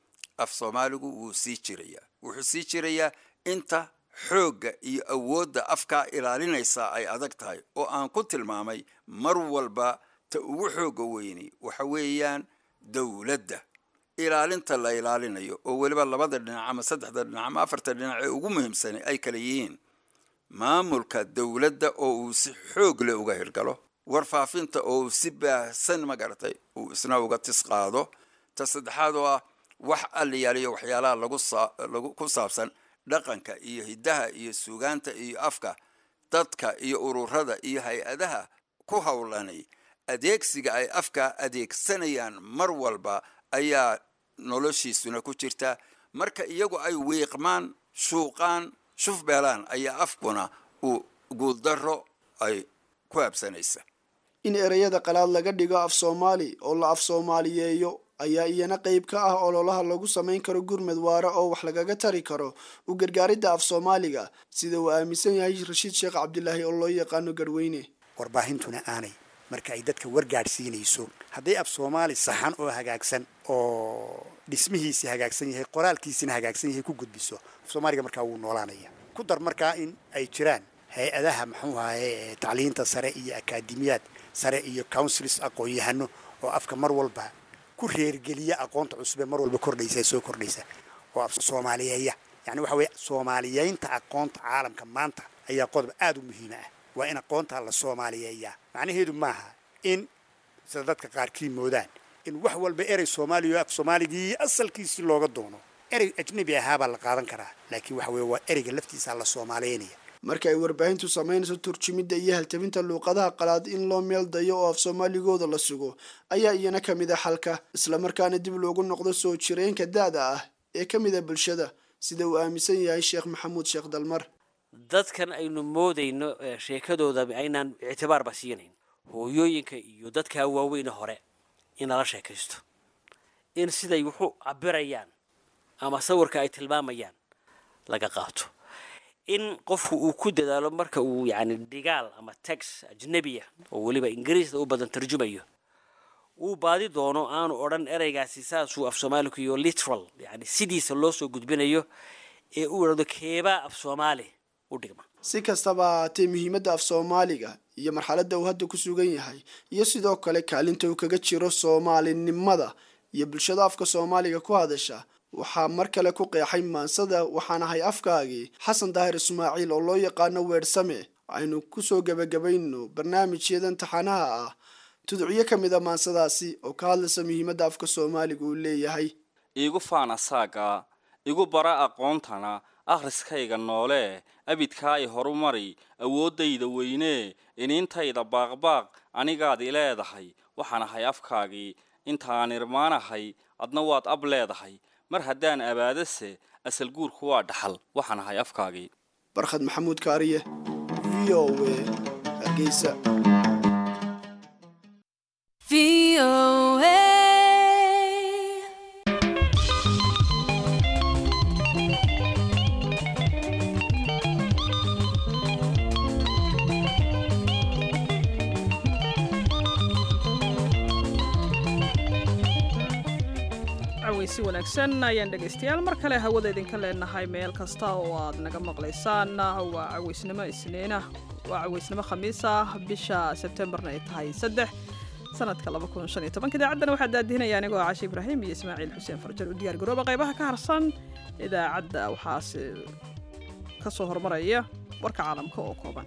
af soomaaligu wuu sii jirayaa wuxuu sii jirayaa inta xoogga iyo awoodda afkaa ilaalinaysaa ay adag tahay oo aan ku tilmaamay mar walba ta ugu xoogga weyni waxa weeyaan dowladda ilaalinta la ilaalinayo oo weliba labada dhinac ama saddexda dhinac ama afarta dhinac ee ugu muhiimsanay ay kala yihiin maamulka dowladda oo uu si xoog leh uga hirgalo warfaafinta oo uu si baahsan magaratay uu isna uga tis qaado ta saddexaad oo ah wax aliyaaliyo waxyaalaha lagu ku saabsan dhaqanka iyo hiddaha iyo suugaanta iyo afka dadka iyo ururada iyo hay-adaha ku howlanay adeegsiga ay afka adeegsanayaan mar walba ayaa noloshiisuna ku jirta marka iyagu ay wiiqmaan shuuqaan shufbeelaan ayaa afkuna uu guuldaro ay ku habsanaysa in ereyada qalaad laga dhigo af soomaali oo la af soomaaliyeeyo ayaa iyana qayb ka ah ololaha lagu samayn karo gurmed waare oo wax lagaga tari karo u gargaaridda af soomaaliga sida uu aaminsan yahay rashiid sheekh cabdilaahi oo loo yaqaano garweyne warbaahintuna aanay marka ay dadka wargaadhsiinayso hadday af soomaali saxan oo hagaagsan oo dhismihiisi hagaagsan yahay qoraalkiisina hagaagsan yahay ku gudbiso af soomaaliga markaa wuu noolaanaya ku dar markaa in ay jiraan hay-adaha muxuu ahaye tacliinta sare iyo akaademiyaad sare iyo councils aqoon-yahano oo afka mar walba ku reergeliya aqoonta cusub ee mar walba kordhaysa ee soo kordhaysa oo af soomaaliyeeya yani waxa weeye soomaaliyeynta aqoonta caalamka maanta ayaa qodob aada u muhiima ah waa in aqoonta la soomaaliyeeyaa macnaheedu maaha in sida dadka qaarkii moodaan in wax walba erey soomaaliya af soomaaligii asalkiisii looga doono erey ajnabi ahaabaa la qaadan karaa laakiin waxa weeye waa ereyga laftiisa la soomaaliyeynaya marka ay warbaahintu samaynayso turjumidda iyo haltabinta luuqadaha qalaad in loo meel dayo oo af soomaaligooda la sugo ayaa iyana ka mid a xalka islamarkaana dib loogu noqdo soo jireenka da-da ah ee ka mid a bulshada sida uu aaminsan yahay sheekh maxamuud sheekh dalmar dadkan aynu moodayno sheekadooda aynaan ictibaarba siinayn hooyooyinka iyo dadkaa waaweyne hore in lala sheekaysto in siday wuxuu cabirayaan ama sawirka ay tilmaamayaan laga qaato in qofku uu ku dadaalo marka uu yacni dhigaal ama tax ajnebiya oo weliba ingiriisda u badan tarjumayo uu baadi doono aanu odhan ereygaasi saasuu af soomaaliku iyo literal yani sidiisa loo soo gudbinayo ee uu idhahdo keebaa af soomaali u dhigma si kastaba ahaatee muhiimadda af soomaaliga iyo marxaladda uu hadda ku sugan yahay iyo sidoo kale kaalinta uu kaga jiro soomaalinimada iyo bulshada afka soomaaliga ku hadasha waxaa mar kale ku qeexay maansada waxaan ahay afkaagii xasan daahir ismaaciil oo loo yaqaano weersame aynu kusoo gebagabayno barnaamijyadan taxanaha ah tuducyo ka mid a maansadaasi oo ka hadlaysa muhiimadda afka soomaaliga uu leeyahay iigu faana saaga igu bara aqoontana akhriskayga noole abidkaa i horumari awooddayda weynee iniintayda baaqbaaq anigaad i leedahay waxaan ahay afkaagii intaan irmaanahay adna waad ab leedahay mar haddaan abaadase asal guurku waa dhaxal waxaan ahay afkaagii barkhad maxamuud kaariye v o w hargeysa si wanaagsan ayaan dhegaystayaal mar kale hawada idinka leenahay meel kasta oo aad naga maqlaysaan waa caweysnimo isniina waa caweysnimo khamiis ah bisha sebtembarna ay tahay saddex sanadka idaacaddan waxaa daadihinaya anigoo cashe ibraahim iyo ismaaciil xuseen farjar u diyaar garooba qaybaha ka harsan idaacadda waxaase ka soo hormaraya warka caalamka oo kooban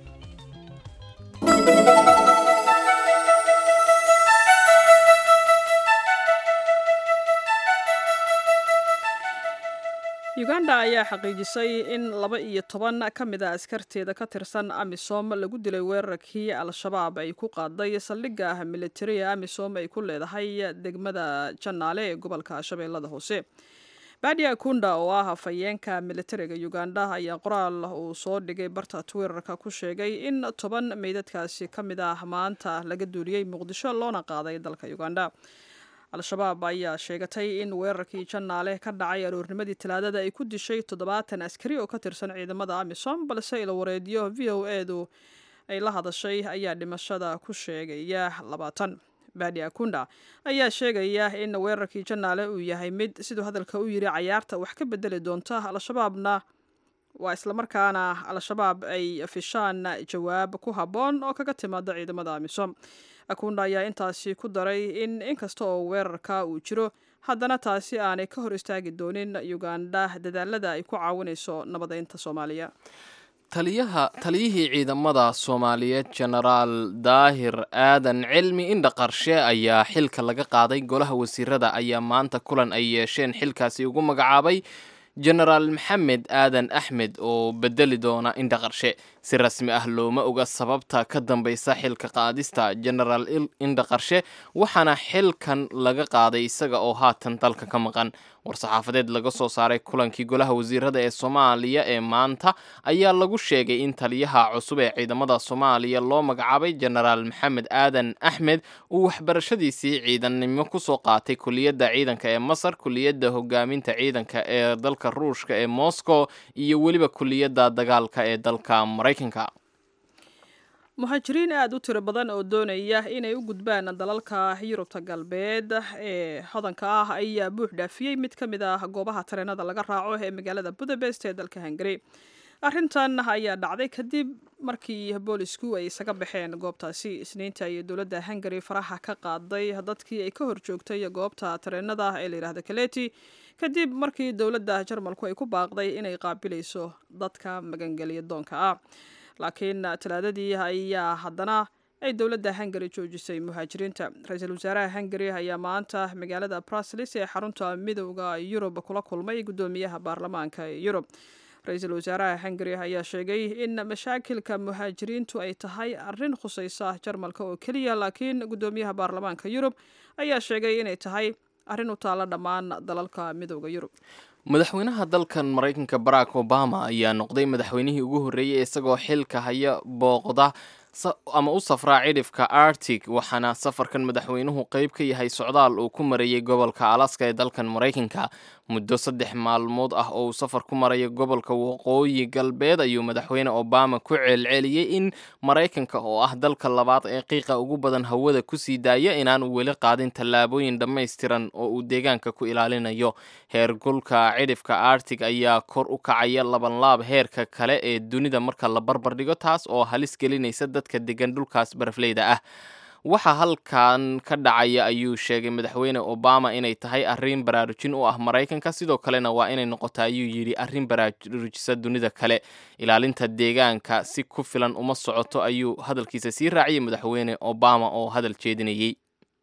ayaa xaqiijisay in laba iyo toban ka mid a askarteeda ka tirsan amisom lagu dilay weerarkii al-shabaab ay ku qaaday saldhigga militariga amisom ay ku leedahay degmada janaale ee gobolka shabeellada hoose badia kunda oo ah hafayeenka militariga uganda ayaa qoraal uu soo dhigay barta twitterka ku sheegay in toban meydadkaasi ka mid ah maanta laga duuliyey muqdisho loona qaaday dalka uganda al-shabaab ayaa sheegatay in weerarkii janaale ka dhacay aroornimadii talaadada ay ku dishay toddobaatan askari oo ka tirsan ciidamada amisom balse ilwareedyo v o edu ay la hadashay ayaa dhimashada ku sheegaya labaatan badi akunda ayaa sheegaya in weerarkii janaale uu yahay mid siduu hadalka u yiri cayaarta wax ka bedeli doonta al-shabaabna waa islamarkaana al-shabaab ay fishaan jawaab ku habboon oo kaga timaada ciidamada amisom akunda ayaa intaasi ku daray in inkasta oo weerarka uu jiro haddana taasi aanay ka hor istaagi doonin uganda dadaalada ay ku caawinayso nabadeynta soomaaliya taliyaha taliyihii ciidamada soomaaliyeed jenaraal daahir aadan cilmi indha qarshe ayaa xilka laga qaaday golaha wasiirada ayaa maanta kulan ay yeesheen xilkaasi ugu magacaabay jenaraal maxamed aadan axmed oo bedeli doona indha qarshe si rasmi ah looma oga sababta ka dambaysa xilka qaadista jenaraal indha qarshe waxaana xilkan laga qaaday isaga oo haatan dalka ka maqan war-saxaafadeed laga soo saaray kulankii golaha wasiirada ee soomaaliya ee maanta ayaa lagu sheegay in taliyaha cusub ee ciidamada soomaaliya loo magacaabay jenaraal maxamed aadan axmed uu waxbarashadiisii ciidannimo kusoo qaatay kuliyadda ciidanka ee masar kuliyadda hogaaminta ciidanka ee dalka ruushka ee moscow iyo weliba kuliyadda dagaalka ee dalka maraykanka muhaajiriin aada u tiro badan oo doonaya inay u gudbaan dalalka yurubta galbeed ee hodanka ah ayaa buux dhaafiyey mid ka mid ah goobaha tareenada laga raaco ee magaalada budapest ee dalka hungari arrintan ayaa dhacday kadib markii boolisku ay isaga baxeen goobtaasi isniinta iyo dowladda hungari faraha ka qaaday dadkii ay ka horjoogtay goobta tareenada ee layidhahda kaleti kadib markii dowladda jarmalku ay ku baaqday inay qaabilayso dadka magangelya doonka ah laakiin talaadadii ayaa haddana ay dowladda hungari joojisay muhaajiriinta ra-iisul wasaaraha hungari ayaa maanta magaalada bruslis ee xarunta midowda yurub kula kulmay guddoomiyaha baarlamaanka ee yurub ra-iisul wasaaraha hungari ayaa sheegay in mashaakilka muhaajiriintu ay tahay arrin khusaysa jarmalka oo keliya laakiin guddoomiyaha baarlamaanka yurub ayaa sheegay inay tahay arrin u taalla dhammaan dalalka midowda yurub madaxweynaha dalkan maraykanka barack obama ayaa noqday madaxweynihii ugu horreeyey isagoo xilka haya booqda ama u safraa cidhifka arctic waxaana safarkan madaxweynuhu qeyb ka yahay socdaal uu ku marayay gobolka alaska ee dalkan maraykanka muddo saddex maalmood ah oo uu safar ku maraya gobolka waqooyi galbeed ayuu madaxweyne obama ku ceelceliyey in maraykanka oo ah dalka labaad ee qiiqa ugu badan hawada kusii daaya inaanu weli qaadin tallaabooyin dhammaystiran oo uu deegaanka ku ilaalinayo heergulka cidhifka arctic ayaa kor u kacaya labanlaab heerka kale ee dunida marka la barbar dhigo taas oo halis gelinaysa dadka degan dhulkaas barafleyda ah waxaa halkan ka dhacaya ayuu sheegay madaxweyne obama inay tahay arrin baraarujin u ah maraykanka sidoo kalena waa inay noqota ayuu yidhi arrin baraarujisa dunida kale ilaalinta deegaanka si ku filan uma socoto ayuu hadalkiisa sii raaciyay madaxweyne obama oo hadal jeedinayey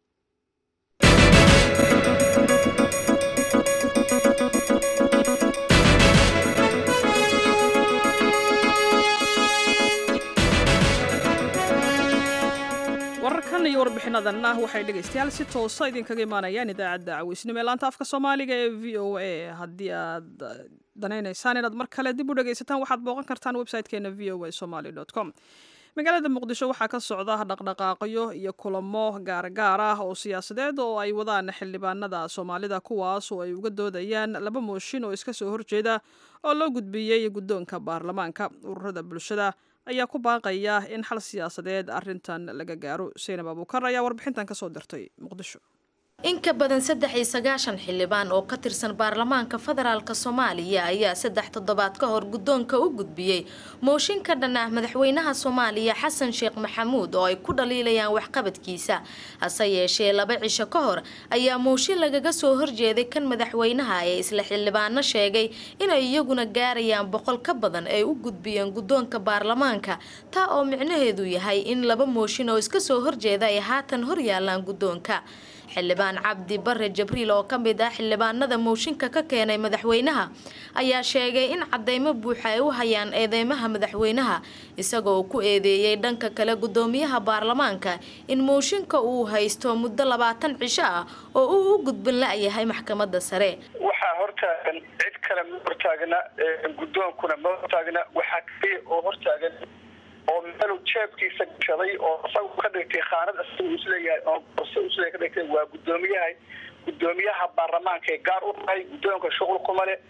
wararkan iyo warbixinadanna waxay dhegaystayaal si toosa idinkaga imaanayaan idaacadda caweysnimo ee laanta afka soomaaliga ee v o a haddii aad danaynaysaan inaad mar kale dib u dhegaysataan waxaad booqan kartaan website-keena v o a somaly com magaalada muqdisho waxaa ka socda dhaqdhaqaaqyo iyo kulamo gaargaar ah oo siyaasadeed oo ay wadaan xildhibaanada soomaalida kuwaas oo ay uga doodayaan laba mooshin oo iska soo horjeeda oo loo gudbiyey guddoonka baarlamaanka ururada bulshada ayaa ku baaqaya in xal siyaasadeed arrintan laga gaaro seynab abuukar ayaa warbixintan kasoo dirtay muqdisho in ka badan saddex iyo sagaashan xildhibaan oo ka tirsan baarlamaanka federaalk soomaaliya ayaa saddex toddobaad ka hor guddoonka u gudbiyey mooshin ka dhan ah madaxweynaha soomaaliya xasan sheekh maxamuud oo ay ku dhaliilayaan waxqabadkiisa hase yeeshee laba cisho ka hor ayaa mooshin lagaga soo horjeeday kan madaxweynaha ee isla xildhibaano sheegay inay iyaguna gaarayaan boqol ka badan ay u gudbiyeen guddoonka baarlamaanka taa oo micnaheedu yahay in laba mooshin oo iska soo horjeeda ay haatan horyaalaan guddoonka xildhibaan cabdi bare jabriil oo ka mid ah xildhibaanada mooshinka ka keenay madaxweynaha ayaa sheegay in cadeymo buuxa ay u hayaan eedeymaha madaxweynaha isagoo ku eedeeyey dhanka kale gudoomiyaha baarlamaanka in mooshinka uu haysto muddo labaatan cisho ah oo uu u gudbin la-yahay maxkamadda sare waxaa hortaagan cid kale ma hortaagna guddoonkuna ma hortaagna waxaa kaliya oo hortaagan oo meelu jeebkiisa gashaday oo isagu ka dhigtay khaanad isagu isleeyahay oo borse isleeyahay ka dhigtay waa guddoomiyaha guddoomiyaha baarlamaanka ee gaar u tahay guddoonka shuqul kuma leh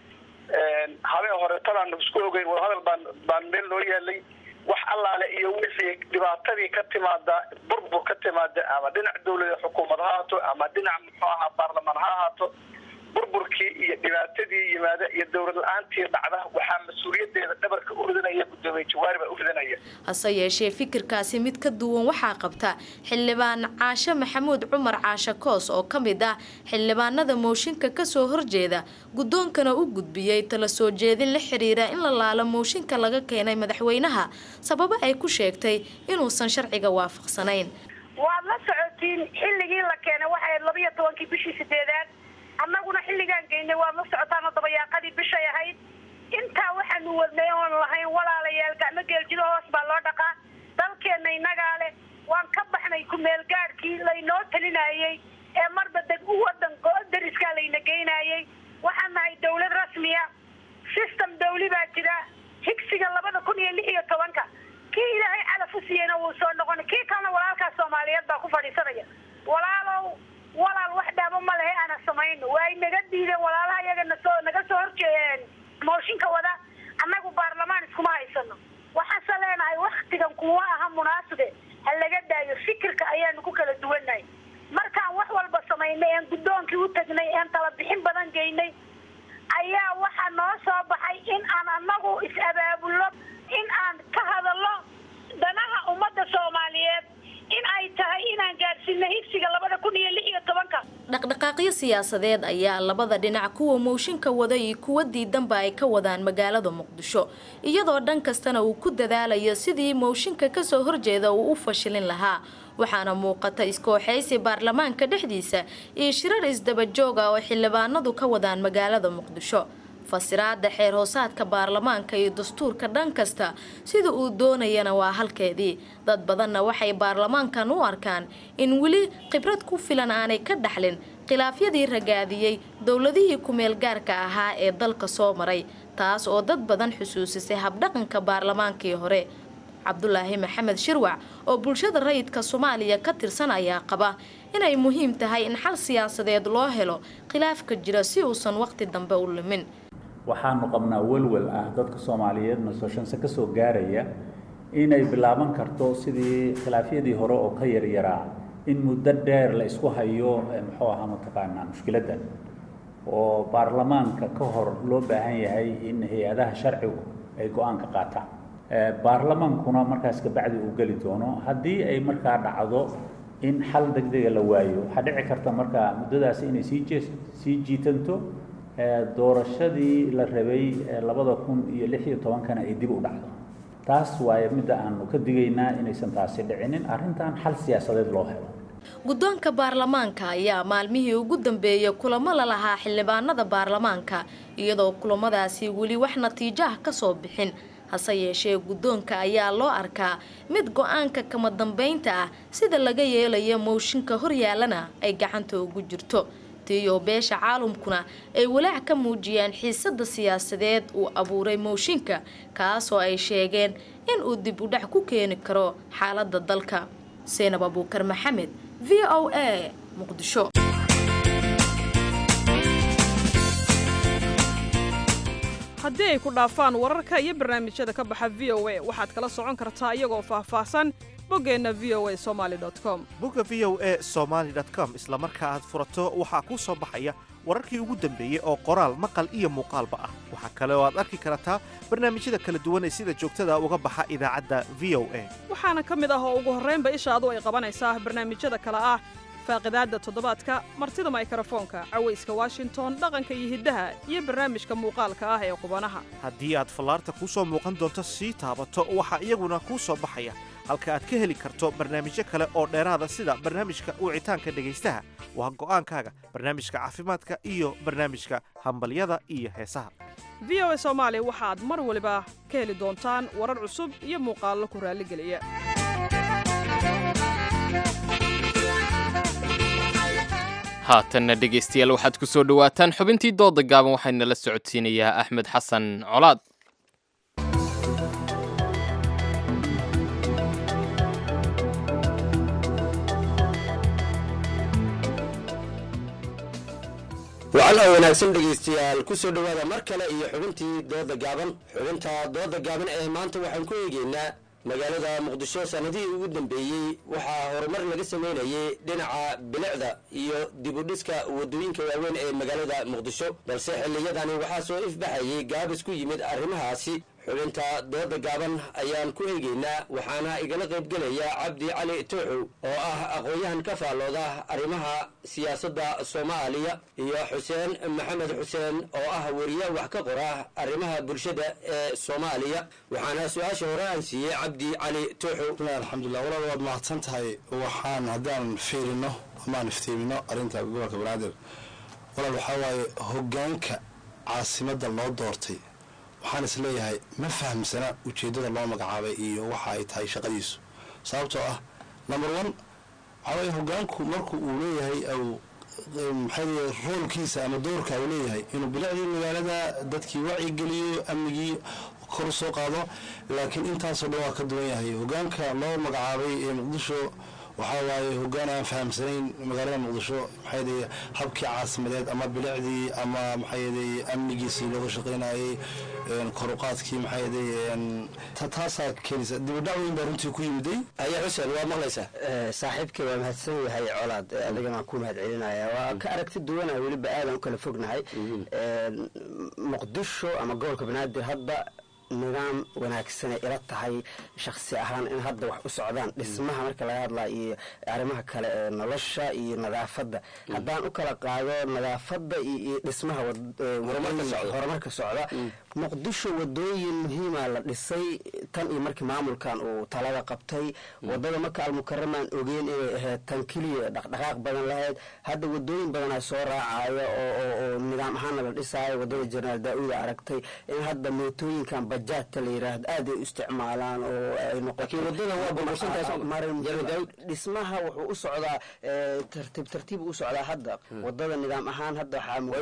habeen hore tadaan isku ogeyn wadahadal baan baan meel loo yaalay wax allaale iyo wixii dhibaatadii ka timaada burbur ka timaada ama dhinac dawlada xukuumad ha ahaato ama dhinac muxuu ahaa baarlamaan ha ahaato burburkii iyo dhibaatadii yimaada iyo dowlad la-aantii dhacda waxaa mas-uuliyadeeda dhabarka u ridanaya guddoomiye jawaari baa u ridanaya hase yeeshee fikirkaasi mid ka duwan waxaa qabta xildhibaan caashe maxamuud cumar caashe koos oo ka mid ah xildhibaanada mooshinka kasoo horjeeda guddoonkana u gudbiyey tala soo jeedin la xiriira in la laalo mooshinka laga keenay madaxweynaha sababo ay ku sheegtay inuusan sharciga waafaqsanayn waad la socotiin xilligii la keenay waxay labiyo tobankii bishii sideedaad annaguna xilligaan geynay waad la socotaan oo dabayaaqadii bishay ahayd intaa waxaanu wadnay oon lahayn walaalayaal gacmo geeljido hoos baa loo dhaqaa dalkeenna innagaa leh waan ka baxnay ku-meelgaadhkii laynoo talinayey ee marba deg u wadan dariskaa layna geynayey waxaan nahay dawlad rasmiya system dawli baa jira higsiga labada kun iyo lix iyo tobanka kii ilaahay calaf u siiyeyna wuu soo noqon kii kalena walaalkaas soomaaliyeed baa ku fadhiisanaya walaalow walaal wax dhaamo ma lehe ana samayno waay naga diideen walaalaha iyaga nasoo naga soo horjeedeen mooshinka wada annagu baarlamaan iskuma haysano waxaanse leenahay waktigan kuwa aha munaasibe ha laga daayo fikirka ayaanu ku kala duwannahay markaan wax walba samaynay een guddoonkii u tagnay een tala bixin badan geynay ayaa waxaa noo soo baxay in aan annagu is-abaabulno in aan ka hadalno danaha ummadda soomaaliyeed in ay tahay inaan gaadhsiino higsiga labada kun iyo lix iyo tobanka dhaqdhaqaaqyo siyaasadeed ayaa labada dhinac kuwa mooshinka wada iyo kuwa diidanba ay ka wadaan magaalada muqdisho iyadoo dhan kastana uu ku dadaalayo sidii mooshinka kasoo horjeeda uu u fashilin lahaa waxaana muuqata iskooxaysi baarlamaanka dhexdiisa iyo shirar isdabajooga oo xildhibaanadu ka wadaan magaalada muqdisho fasiraada xeer hoosaadka baarlamaanka iyo dastuurka dhan kasta sida uu doonayana waa halkeedii dad badanna waxay baarlamaankan u arkaan in weli khibrad ku filan aanay ka dhaxlin khilaafyadii ragaadiyey dowladihii ku-meel gaarka ahaa ee dalka soo maray taas oo dad badan xusuusisay habdhaqanka baarlamaankii hore cabdulaahi maxamed shirwac oo bulshada rayidka soomaaliya ka tirsan ayaa qaba inay muhiim tahay in xal siyaasadeed loo helo khilaafka jira si uusan waqti dambe u lumin waxaanu qabnaa welwel ah dadka soomaaliyeed nasoshanse ka soo gaaraya inay bilaaban karto sidii khilaafyadii hore oo ka yaryaraa in muddo dheer la isku hayo muxuu ahaa mataqaanaa mushkiladda oo baarlamaanka ka hor loo baahan yahay in hay-adaha sharcigu ay go-aan ka qaataan baarlamaankuna markaas kabacdi uu geli doono haddii ay markaa dhacdo in xal degdega la waayo waxaa dhici karta markaa muddadaasi inay sii jee sii jiitanto doorashadii la rabay labada kun iyo lix iyo tobankana ay dib u dhacdo taas waaye midda aanu ka digaynaa inaysan taasi dhicinin arrintan xal siyaasadeed loo helo guddoonka baarlamaanka ayaa maalmihii ugu dambeeyay kulamo la lahaa xildhibaanada baarlamaanka iyadoo kulamadaasi weli wax natiijo ah kasoo bixin hase yeeshee guddoonka ayaa loo arkaa mid go-aanka kama dambeynta ah sida laga yeelayo mooshinka horyaalana ay gacanta ugu jirto tiyo beesha caalamkuna ay walaac ka muujiyeen xiisada siyaasadeed uu abuuray mooshinka kaasoo ay sheegeen in uu dib u dhac ku keeni karo xaalada dalka seenab abuukar maxamed v o a muqdisho haddii ay ku dhaafaan wararka iyo barnaamijyada ka baxa v o a waxaad kala socon kartaa iyagoo faahfaahsan boggeenna v o a somaali com bogga v o a somaali com isla marka aad furato waxaa kuu soo baxaya wararkii ugu dambeeyey oo qoraal maqal iyo muuqaalba ah waxaa kale oo aad arki kartaa barnaamijyada kala duwan ee sida joogtada uga baxa idaacadda v o a waxaana ka mid ah oo ugu horraynba ishaadu ay qabanaysaa barnaamijyada kale ah faaqidaadda toddobaadka martida maykrofoonka cawayska washington dhaqanka iyo hiddaha iyo barnaamijka muuqaalka ah ee qubanaha haddii aad fallaarta kuu soo muuqan doonto sii taabato waxaa iyaguna kuu soo baxaya halka aad ka heli karto barnaamijyo kale oo dheeraada sida barnaamijka wicitaanka dhegaystaha waa go'aankaaga barnaamijka caafimaadka iyo barnaamijka hambalyada iyo heesaha v o a soomaali waxaad mar waliba ka heli doontaan warar cusub iyo muuqaallo ku raalligeliya haatanna dhegaystayaal waxaad ku soo dhowaataan xubintii dooda gaaban waxayna la socodsiinayaa axmed xasan colaad wacan oo wanaagsan dhegaystayaal ku soo dhowaada mar kale iyo xubintii dooda gaaban xubinta dooda gaaban ee maanta waxaan ku eegeynaa magaalada muqdisho sanadihii ugu dambeeyey waxaa horumar laga sameynayay dhinaca bilicda iyo dibudhiska wadooyinka waaweyn ee magaalada muqdisho balse xilliyadani waxaa soo ifbaxayay gaabis ku yimid arrimahaasi xubinta dooda gaaban ayaan ku eegeynaa waxaana igala qaybgelaya cabdi cali tooxow oo ah aqoon-yahan ka faallooda arrimaha siyaasadda soomaaliya iyo xuseen maxamed xuseen oo ah weriye wax ka qora arrimaha bulshada ee soomaaliya waxaana su-aasha hore aan siiyey cabdi cali tooxow alxamdulilah walaal waad mahadsan tahay waxaan haddaan fiirino amaan iftiimino arrinta gobolka banaadir walaal waxaa waaye hogaanka caasimadda loo doortay waxaan is leeyahay ma fahamsana ujeeddada loo magacaabay iyo waxa ay tahay shaqadiisu sababtoo ah number one waxaa waye hogaanku marku uu leeyahay maxay roolkiisa ama doorka uu leeyahay inuu bilicdii magaalada dadkii wacyigeliyo amnigii kor u soo qaado laakiin intaasoo dhan waa ka duwan yahay hogaanka loo magacaabay ee muqdisho waxaa waaye hogaan aan fahamsanayn magaalada muqdisho maxay habkii caasimadeed ama bilicdii ama maxay amnigiisii looga shaqaynayay koruqaadkii maxay taasaa keenaysa dibadhac weyn baa runtii ku yimiday ayaa xuseen waa maqlaysaa saaxiibkay waa mahadsan yahay colaad adigana waan ku mahad celinaya waa ka aragti duwanaya weliba aadan u kala fognahay muqdisho ama gobolka banaadir hadda nidaam wanaagsanay ila tahay shaksi ahaan in hadda wax u socdaan dhismaha marka laga hadlaa iyo arrimaha kale ee nolosha iyo nadaafadda haddaan u kala qaado nadaafadda iyo dhismaha horumarka socda muqdisho wadooyin muhiima la dhisay tan iyo markii maamulkan uu talada qabtay wadada maka almukaramaan ogeyn inay ahayd tan keliya dhaqdhaqaaq badan lahayd hadda wadooyin badanaa soo raacaya oo nidaam ahaana la dhisaayo wadada jenaraal daa-uuda aragtay in hadda mootooyinkan bajaadta la yiraahdo aad ay u isticmaalaan oo ay noqotodhismaha wuxuu u socdaa tartiib tartiib u socdaa hadda wadada nidaam ahaan hadda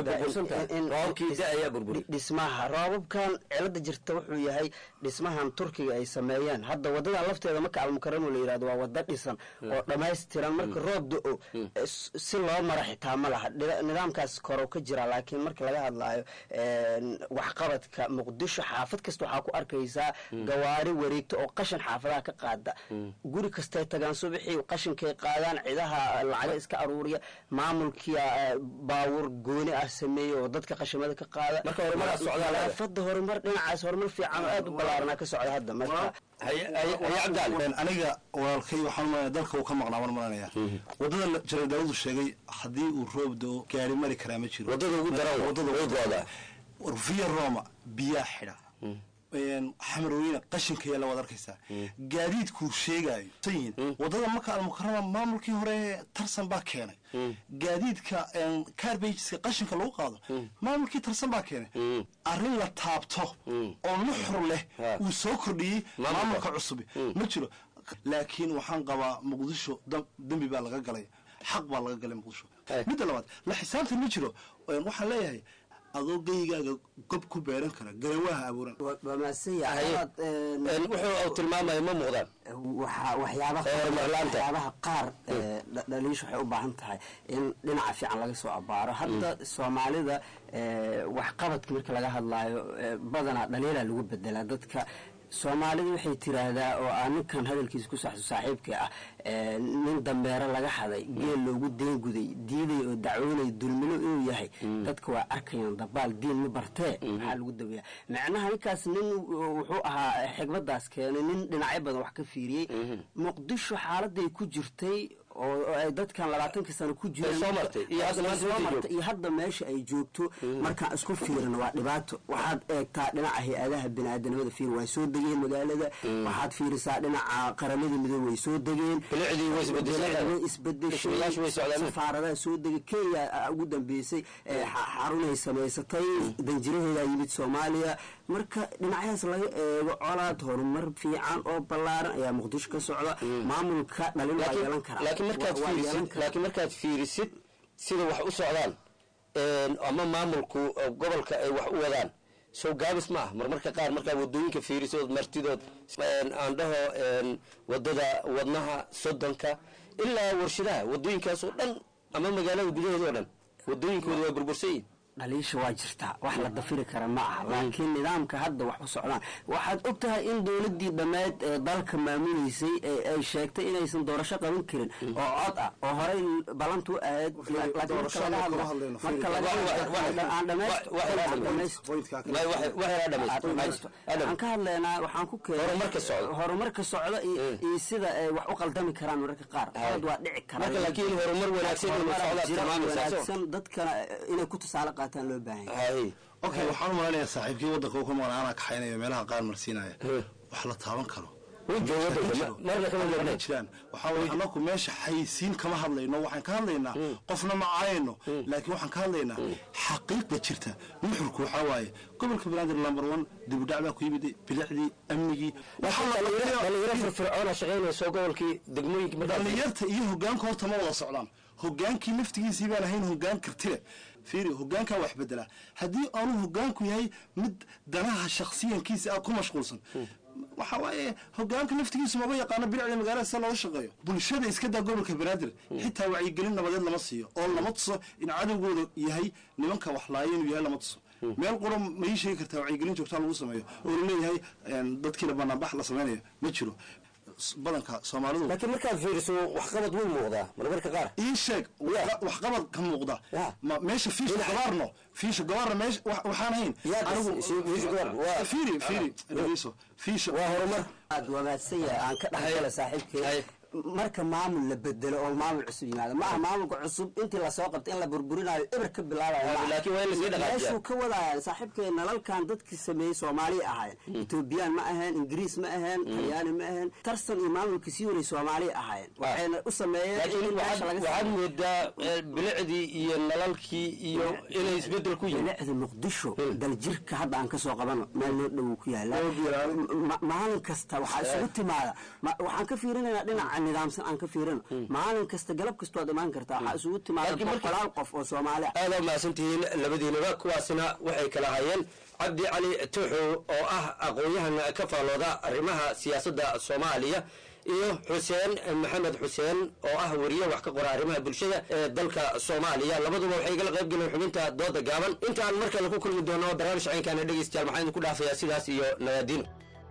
waxaa roobabkan cilada jirta wuxuu yahay dhismahan turkiga ay sameeyeen hadda wadadan lafteeda maka almukaramo la yirahdo waa wada dhisan oo dhammaystiran marka roob do-o si loo mara xitaa ma laha nidaamkaas korow ka jira laakiin marka laga hadlaayo waxqabadka muqdisho xaafad kasta waxaa ku arkaysaa gawaari wareegto oo qashin xaafadaha ka qaada guri kastay tagaan subaxii qashinkay qaadaan cidaha lacaga iska aruuriya maamulkia baawur gooni ah sameeye oo dadka qashimada ka qaada nadaafada horumar dhinacaas horumar fiican oo aad u ballaaranaa ka socda hadda marka aniga walaalkay waxaan umalaya dalka uu ka maqnaa mar maranaya wadada jara daawudu sheegay haddii uu roob doo gaari mari karaa ma jiro wadada ugu daran via roma biyaa xidha xamarweyne qashinka yaalla waad arkaysaa gaadiidkuu sheegaayo sayin wadada maka almukarama maamulkii hore tarsan baa keenay gaadiidka carbageska qashinka lagu qaado maamulkii tarsan baa keenay arrin la taabto oo nuxur leh uu soo kordhiyey maamulka cusubi ma jiro laakiin waxaan qabaa muqdisho dembi baa laga galay xaq baa laga galay muqdisho midda labaad la xisaabtan ma jiro waxaan leeyahay adoo geygaaga gob ku beeran kara garawaha abuuran wuxuu tilmaamaya ma muuqdaan waxyaabaha qaar dhaliisha waxay u baahan tahay in dhinaca fiican laga soo abaaro hadda soomaalida waxqabadka marka laga hadlaayo badanaa dhaliilaa lagu bedelaa dadka soomaalidu waxay tiraahdaa oo aa ninkan hadalkiisa ku saxso saaxiibka ah nin dambeero laga haday geel loogu deenguday diiday oo dacwoonay dulmilo inuu yahay dadka waa arkayaan dabaal diin ma bartee maxaa lagu dabeeya macnaha ninkaas nin wuxuu ahaa xigmadaas keenay nin dhinacyo badan wax ka fiiriyey muqdisho xaaladay ku jirtay oo ay dadkan labaatankii sano ku jireen soo martay, iyo hadda maanta soo meesha ay martay, iyo hadda meesha ay joogto markaan isku fiirino waa dhibaato waxaad eegtaa dhinaca hay-adaha biniaadanimada fiir way soo degeen magaalada waxaad fiirisaa dhinaca qaramada midoobey way soo degeen Bilicdii way isbedeshay. Bilicdii way isbedeshay Dhismayaashu way socdaan. safaaradaha soo degay kenya aa ugu dambeysay ee xa- xarunay samaysatay danjiraheeda yimid soomaaliya marka dhinacyahaas laga eego colaad horumar fiican oo ballaaran ayaa muqdisho ka socda maamulka dhalin waa yeelan karaa laakiin markaad Waa- waa yeelan fiirisid karaa. laakiin markaad fiirisid sida wax u socdaan een, ama maamulku oo gobolka ay wax u wadaan sow gaabis ma ah marmarka qaar markaad wadooyinka fiirisood martidood een, aan dhaho een, wadada wadnaha soddonka ilaa warshadaha wadooyinkaas oo dhan ama magaalada gudaheeda oo dhan wadooyinkooda waa burbursan yihin dhaliisha waa jirtaa wax la dafiri kara ma aha laakiin nidaamka hadda wax u socdaan waxaad og tahay in dowladii dhammeed ee dalka maamuleysay ee ay sheegtay inaysan doorasho qaban karin oo cod ah oo horey ballantu ahayd laakiin marka doorasho laga kama hadlo hadlayno, marka Fiiri. laga Wax- wax- aan dhamaysto wax- wax- aan wax- dhamaysto Point-kaa kale. Aan Wax- wax yaraa dhamaysto. dhamaysto. Adam. waxaan ka hadlaynaa waxaan ku keenay Horumarka socda. horumarka socda iyo iyo sida ay wax u qaldami karaan mararka qaar qalad waa dhici kara Marka laakiin horumar wanaagsan inuu Horumar socdaa jira tilmaamaysaa, soo. wanaagsan dadkana inay ku tusaale qaataan loo baahan yahay okay waxaan u malaynayaa saaxiibkii waddanka uu ka maqan anaa kaxaynaya meelaha qaar marsiinaya wax la taaban karo Ma jiraan waxaa waye anaku meesha xayisiin kama hadlayno waxaan ka hadlaynaa qofna ma caayayno laakiin waxaan ka hadlaynaa xaqiiqda jirta nuxurku waxaa waaye gobolka banaadir number one dibudhac baa ku yimid bilicdii amnigii waxaa la dhalinyaro firfircoona shaqaynayso gobolkii degmooyinka dhalinyarta iyo hogaanka horta ma wada socdaan hogaankii laftigiisii baan ahayn hogaan kartile fiiri hogaankaa wax bedelaa haddii aanu hogaanku yahay mid danaha shakhsiyankiisa ah ku mashquulsan waxa waaye hogaanka laftigiisu maba yaqaano bilicda magaalada sida looga shaqeeyo bulshada iska daa gobolka banaadir xitaa wacyigelin nabadeed lama siiyo oo lama tuso in cadowgooda yahay nimanka wax laaya inuu yahay lama tuso meel qura ma ii sheegi kartaa wacyigelin joogtaa lagu sameeyo oo laleeyahay dadkiina banaanbax la sameynayo ma jiro badanka soomaalidu laakiin markaad fiiriso waxqabad wuu muuqdaa marmarka qaar ii sheeg waxqabad ka muuqda ma meesha fiisha gabaarno fiisha gabaarna meesha wa- waxaan ahayn fiiri fiiri dhageyso fiisha waa horumar aad wanaagsan yahay aan ka dhexgala saaxiibkay marka maamul la bedelo oo maamul cusub yimaado ma aha maamulka cusub intii lasoo qabtay in la burburinayo eber ka bilaabayo ma aha. laakiin waa in lasii dhaqaajiyaa. meeshuu ka wadaya saaxiibkay nalalkan dadkii sameeyey soomaaliya ahaayeen etoobiyaan ma aheen ingiriis ma aheen talyaani ma aheen tarsan iyo maamulkii sii waray soomaaliya ahaayeen waxayna u sameeyeen laakiin in meesha waxaad laga waxaad saaro. moodaa eh, bilicdii iyo nalalkii iyo inay isbedel ku yihiin bilicda muqdisho daljirka hadda aan kasoo qabano meel noo dhow ku yaala Ma- maalin kasta waxaa isugu timaada ma- waxaan ka fiirinaynaa dhinaca nidaamsan aan ka fiirino maalin kasta galab kasta waad imaan kartaa waxaa isugu timaada Laakiin marka- boqolaal qof oo soomaali ah aad aa mahadsantihiin labadiinaba kuwaasina waxay kala hayeen cabdi cali tuuxu oo ah aqoon-yahan ka faallooda arrimaha siyaasadda soomaaliya iyo xuseen maxamed xuseen oo ah weriye wax ka qora arrimaha bulshada ee dalka soomaaliya labaduba waxay igala qayb galeen xubinta dooda gaaban intaan mar kale ku kulmi doono barnaamij caynkaana dhegeystayaal maxaa idinku dhaafayaa sidaas iyo nagaadiin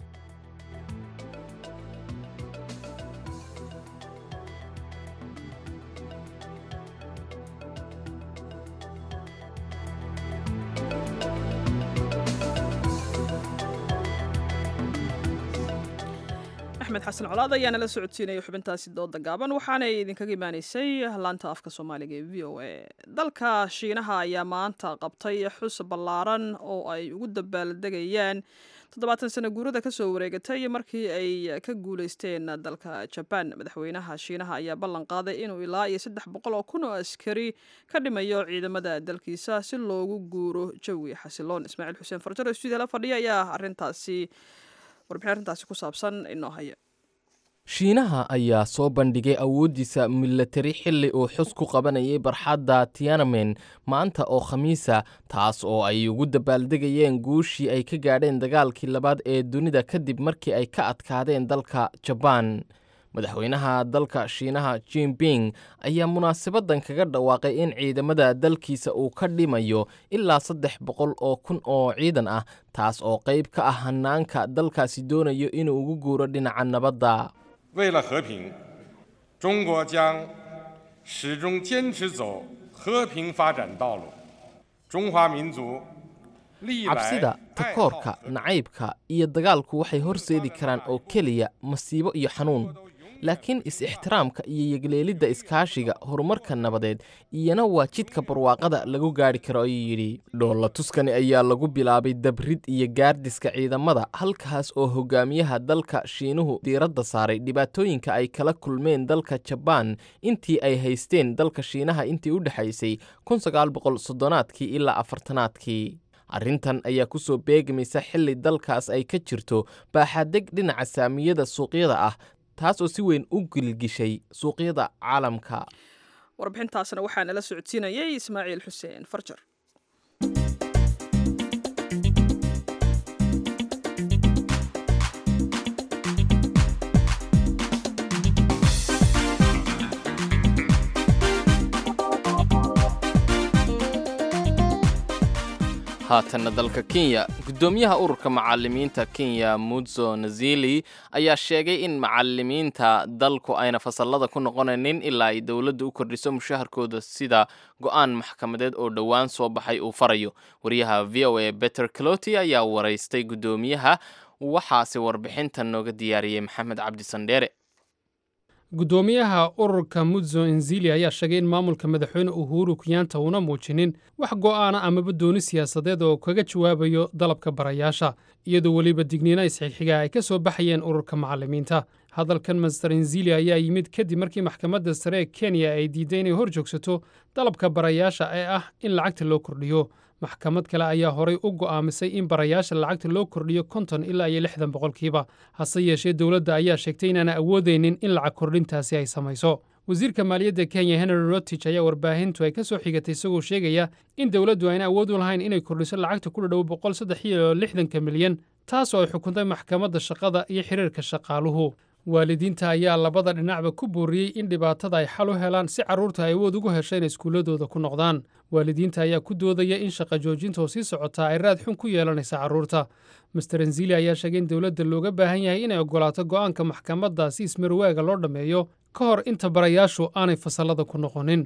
axmed xasan colaad ayaana la socodsiinaya xubintaasi dooda gaaban waxaanay idinkaga imaaneysay laanta afka soomaaliga ee v o a dalka shiinaha ayaa maanta qabtay xus ballaaran oo ay ugu dabaaldegayaan toddobaatan sano guurada kasoo wareegatay markii ay ka guuleysteen dalka jabaan madaxweynaha shiinaha ayaa ballan qaaday inuu ilaa iyo saddex boqol oo kun oo askari ka dhimayo ciidamada dalkiisa si loogu guuro jawi xasiloon ismaaciil xuseen farjaro stuudiala fadhiya ayaa arintaasi warbixin arrintaasi ku saabsan inoo haya shiinaha ayaa soo bandhigay awooddiisa milatari xilli uu xus ku qabanayay barxadda tianamen maanta oo khamiisa taas oo ay ugu dabaaldegayeen guushii ay ka gaadheen dagaalkii labaad ee dunida kadib markii ay ka adkaadeen dalka jabaan madaxweynaha dalka shiinaha jinping ayaa munaasabadan kaga dhawaaqay in ciidamada dalkiisa uu ka dhimayo ilaa saddex boqol oo kun oo ciidan ah taas oo qayb ka ah hanaanka dalkaasi doonayo inuu ugu guuro dhinaca nabadda 为了和平，中国将始终坚持走和平发展道路。中华民族历来 cabsida 爱好 takoorka nacaybka iyo dagaalku waxay horseedi karaan oo keliya masiibo iyo xanuun laakiin is-ixtiraamka iyo yegleelidda iskaashiga horumarka nabadeed iyana waa jidka barwaaqada lagu gaadhi karo ayuu yidhi dhoolla tuskani ayaa lagu bilaabay dabrid iyo gaardiska ciidamada halkaas oo hogaamiyaha dalka shiinuhu diiradda saaray dhibaatooyinka ay kala kulmeen dalka jabaan intii ay haysteen dalka shiinaha intii u dhexaysay soddonaadkii ilaa afartanaadkii arrintan ayaa ku soo beegmaysa xilli dalkaas ay ka jirto baaxadeg dhinaca saamiyada suuqyada ah taas oo si weyn u gilgishay suuqyada caalamka warbixintaasna waxaa nala socodsiinayay ismaaciil xuseen farjar haatanna dalka kenya guddoomiyaha ururka macalimiinta kenya mudzo nazili ayaa sheegay in macalimiinta dalku ayna fasallada ku noqonaynin ilaa ay dowladda u kordhiso mushaharkooda sida go-aan maxkamadeed oo dhowaan soo baxay uu farayo wariyaha v o a beter cloti ayaa waraystay guddoomiyaha waxaase warbixintan nooga diyaariyey maxamed cabdi sandheere guddoomiyaha ururka mudzo enzili ayaa sheegay in maamulka madaxweyne uhuru kenyaanta uuna muujinin wax go'aana amaba dooni siyaasadeed oo kaga jawaabayo dalabka barayaasha iyadoo weliba digniina isxigxiga ay ka soo baxayeen ururka macalimiinta hadalkan master enzili ayaa yimid kadib markii maxkamadda sare ee kenya ay diiday inay hor joogsato dalabka barayaasha ee ah in lacagta loo kordhiyo maxkamad kale ayaa horay u go'aamisay in barayaasha lacagta loo kordhiyo konton ilaa iyo lixdan boqolkiiba hase yeeshee dowladda ayaa sheegtay inaana awoodaynin in lacag kordhintaasi ay samayso wasiirka maaliyadda kenya henry rotich ayaa warbaahintu ay ka soo xigatay isagoo sheegaya in dowladdu ayna awood u lahayn inay kordhiso lacagta ku dhadhow boqol saddex iyo lixdanka milyan taasoo ay xukuntay maxkamadda shaqada iyo xiriirka shaqaaluhu waalidiinta ayaa labada dhinacba ku booriyey in dhibaatada ay xal u helaan si carruurta ay awood ugu hesha inay iskuulladooda ku noqdaan waalidiinta ayaa ku doodaya in shaqa joojinta oo sii socotaa ay raad xun ku yeelanaysa carruurta master enzili ayaa sheegay in dowladda looga baahan yahay inay oggolaato go'aanka maxkamadda si ismarwaaga loo dhammeeyo ka hor inta barayaashu aanay fasallada ku noqonin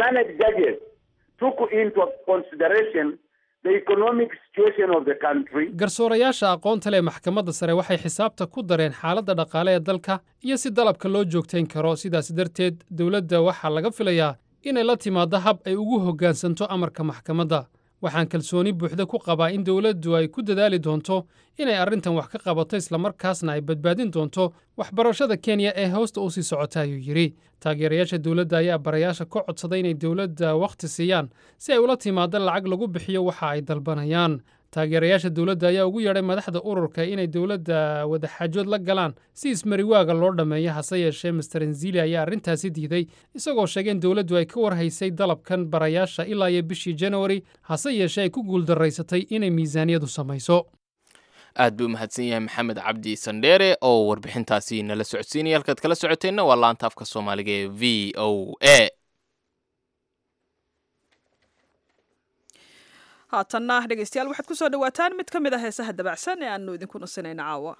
garsoorayaasha aqoonta leh maxkamadda sare waxay xisaabta ku dareen xaaladda dhaqaale ee dalka iyo si dalabka loo joogtayn karo sidaas darteed dowladda waxaa laga filayaa inay la timaaddo hab ay ugu hoggaansanto amarka maxkamadda waxaan kalsooni buuxda ku qabaa in dowladdu ay ku dadaali doonto inay arrintan wax ka qabato islamarkaasna ay badbaadin doonto waxbarashada kenya ee hoosta u sii socota ayuu yidhi taageerayaasha dowladda ayaa barayaasha ka codsaday inay dowladda wakhti siiyaan si ay ula timaado lacag lagu bixiyo waxa ay dalbanayaan taageerayaasha dowladda ayaa ugu yeedhay madaxda ururka inay dowladda wadaxaajood la galaan si ismariwaaga loo dhammeeyo hase yeeshee master enzili ayaa arrintaasi diiday isagoo sheegay in dowladdu ay ka warhaysay dalabkan barayaasha ilaa iyo bishii janawari hase yeeshee ay ku guuldaraysatay inay miisaaniyadu samayso aad buu umahadsan yahay maxamed cabdi sandheere oo warbixintaasi nala socodsiinaya halkaad kala socoteenna waa laanta afka soomaaliga ee v o a haatanna dhegeystayaal waxaad ku soo dhowaataan mid ka mid ah heesaha dabacsan ee aanu idinku nasinayna caawa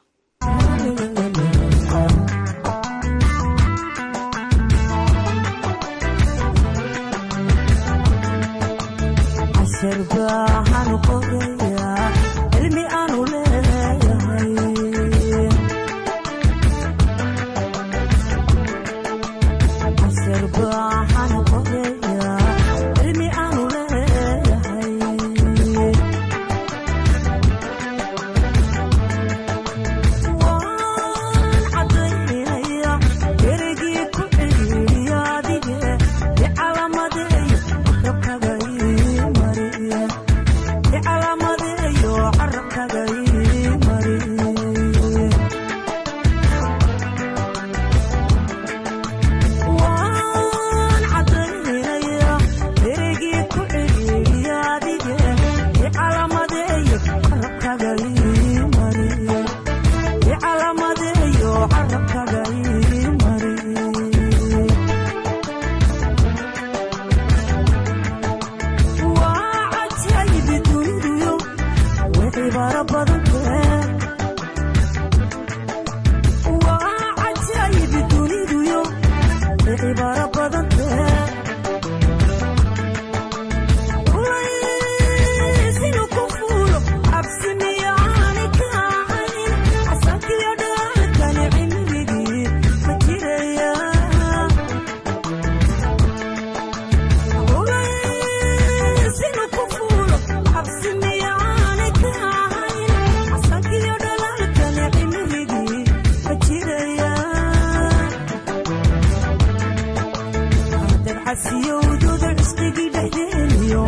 dabcasiyowdooda cusqigii dhexdeeniyo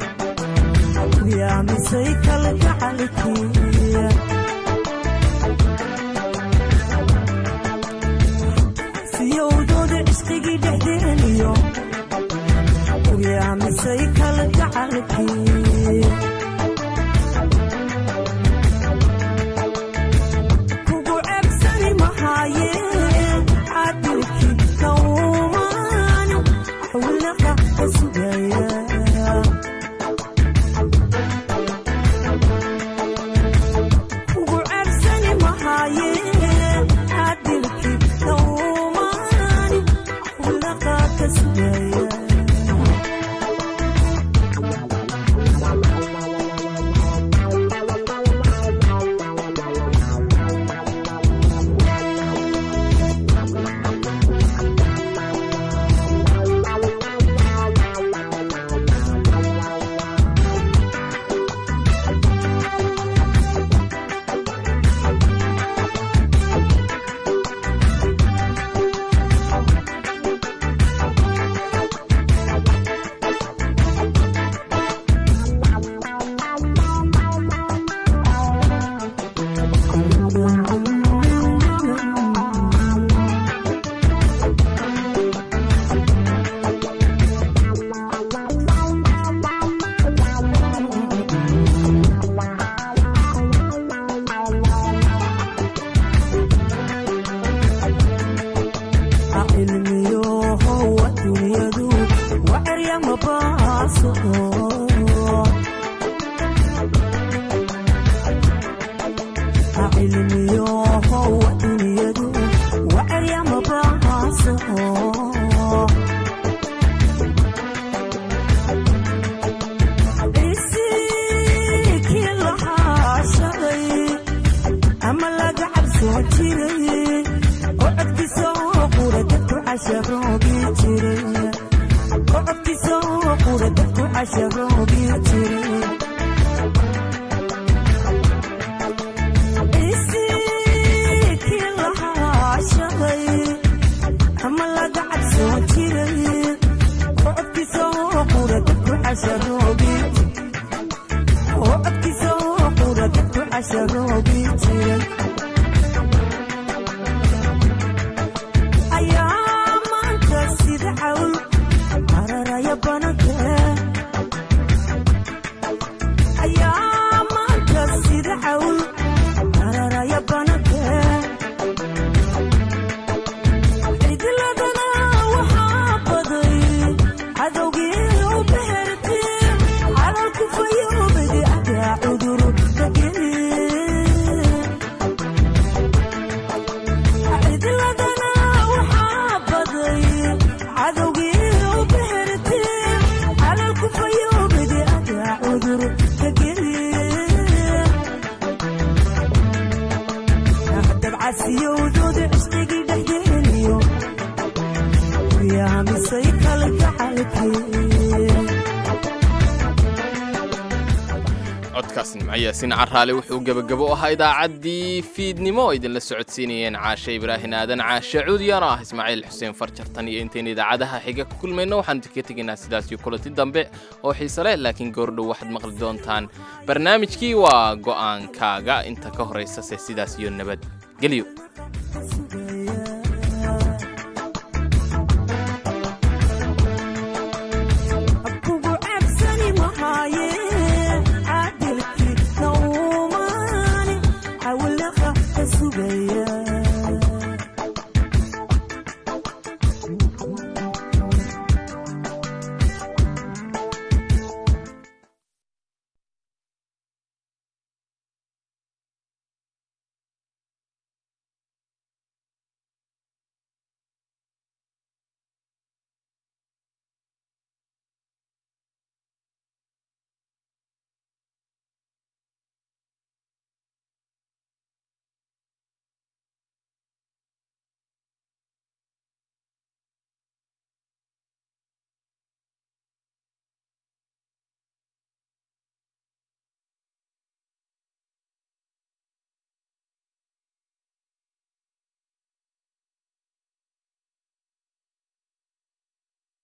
yaamisay kala gacalkiya siyowdooda cusqigii dhexdeeniyo yaamisay kala gacalkiya kugu ceebsani mahaayeen cadilkii kawmaan xawlaqa ka sugaya kugu ceebsani mahaayeen cadilkii kawmaan xawlaqa ka sugaya cilmiyohowa dunyadu waceryama baaso cilmiyohowa dunyadu waceryama baaso isikii lahaa shalay ama laga cabsoo jiray oo codkiisa oo qura dadku casharoobi jiray oo codkiisa oo qura dadku casharoobi jiray isikii lahaa shalay ama laga cabsoo jiray oo codkiisa oo qura dadku casharoobi oo codkiisa oo qura dadku casharoobi jiray ayaa maanta sida cawl cararaya bananka ayaa maanta sida cawl cararaya bananka cidiladana waxaa baday cadowgii u behertay calalku fayoobadi adaa cudur cidiladana waxaa baday cadowgii u behertay calalku fayoobadi adaa cudur ka dabcasiyowdooda cusqigii dhexdeeniyo yaamisay kala gacalkee codkaas nimcayaasiin caraale wuxuu gebagabo u ahaa idaacaddii fiidnimo oo idinla socodsiinayeen caashe ibraahin aadan caashe cuudiyano ah ismaaciil xuseen farjartan iyo intayn idaacadaha xiga ku kulmayno waxaan ka tegaynaa sidaas iyo kulanti dambe oo xiise leh laakiin goordhow waxaad maqli doontaan barnaamijkii waa go'aankaaga inta ka horaysa se sidaas iyo nabad gelyo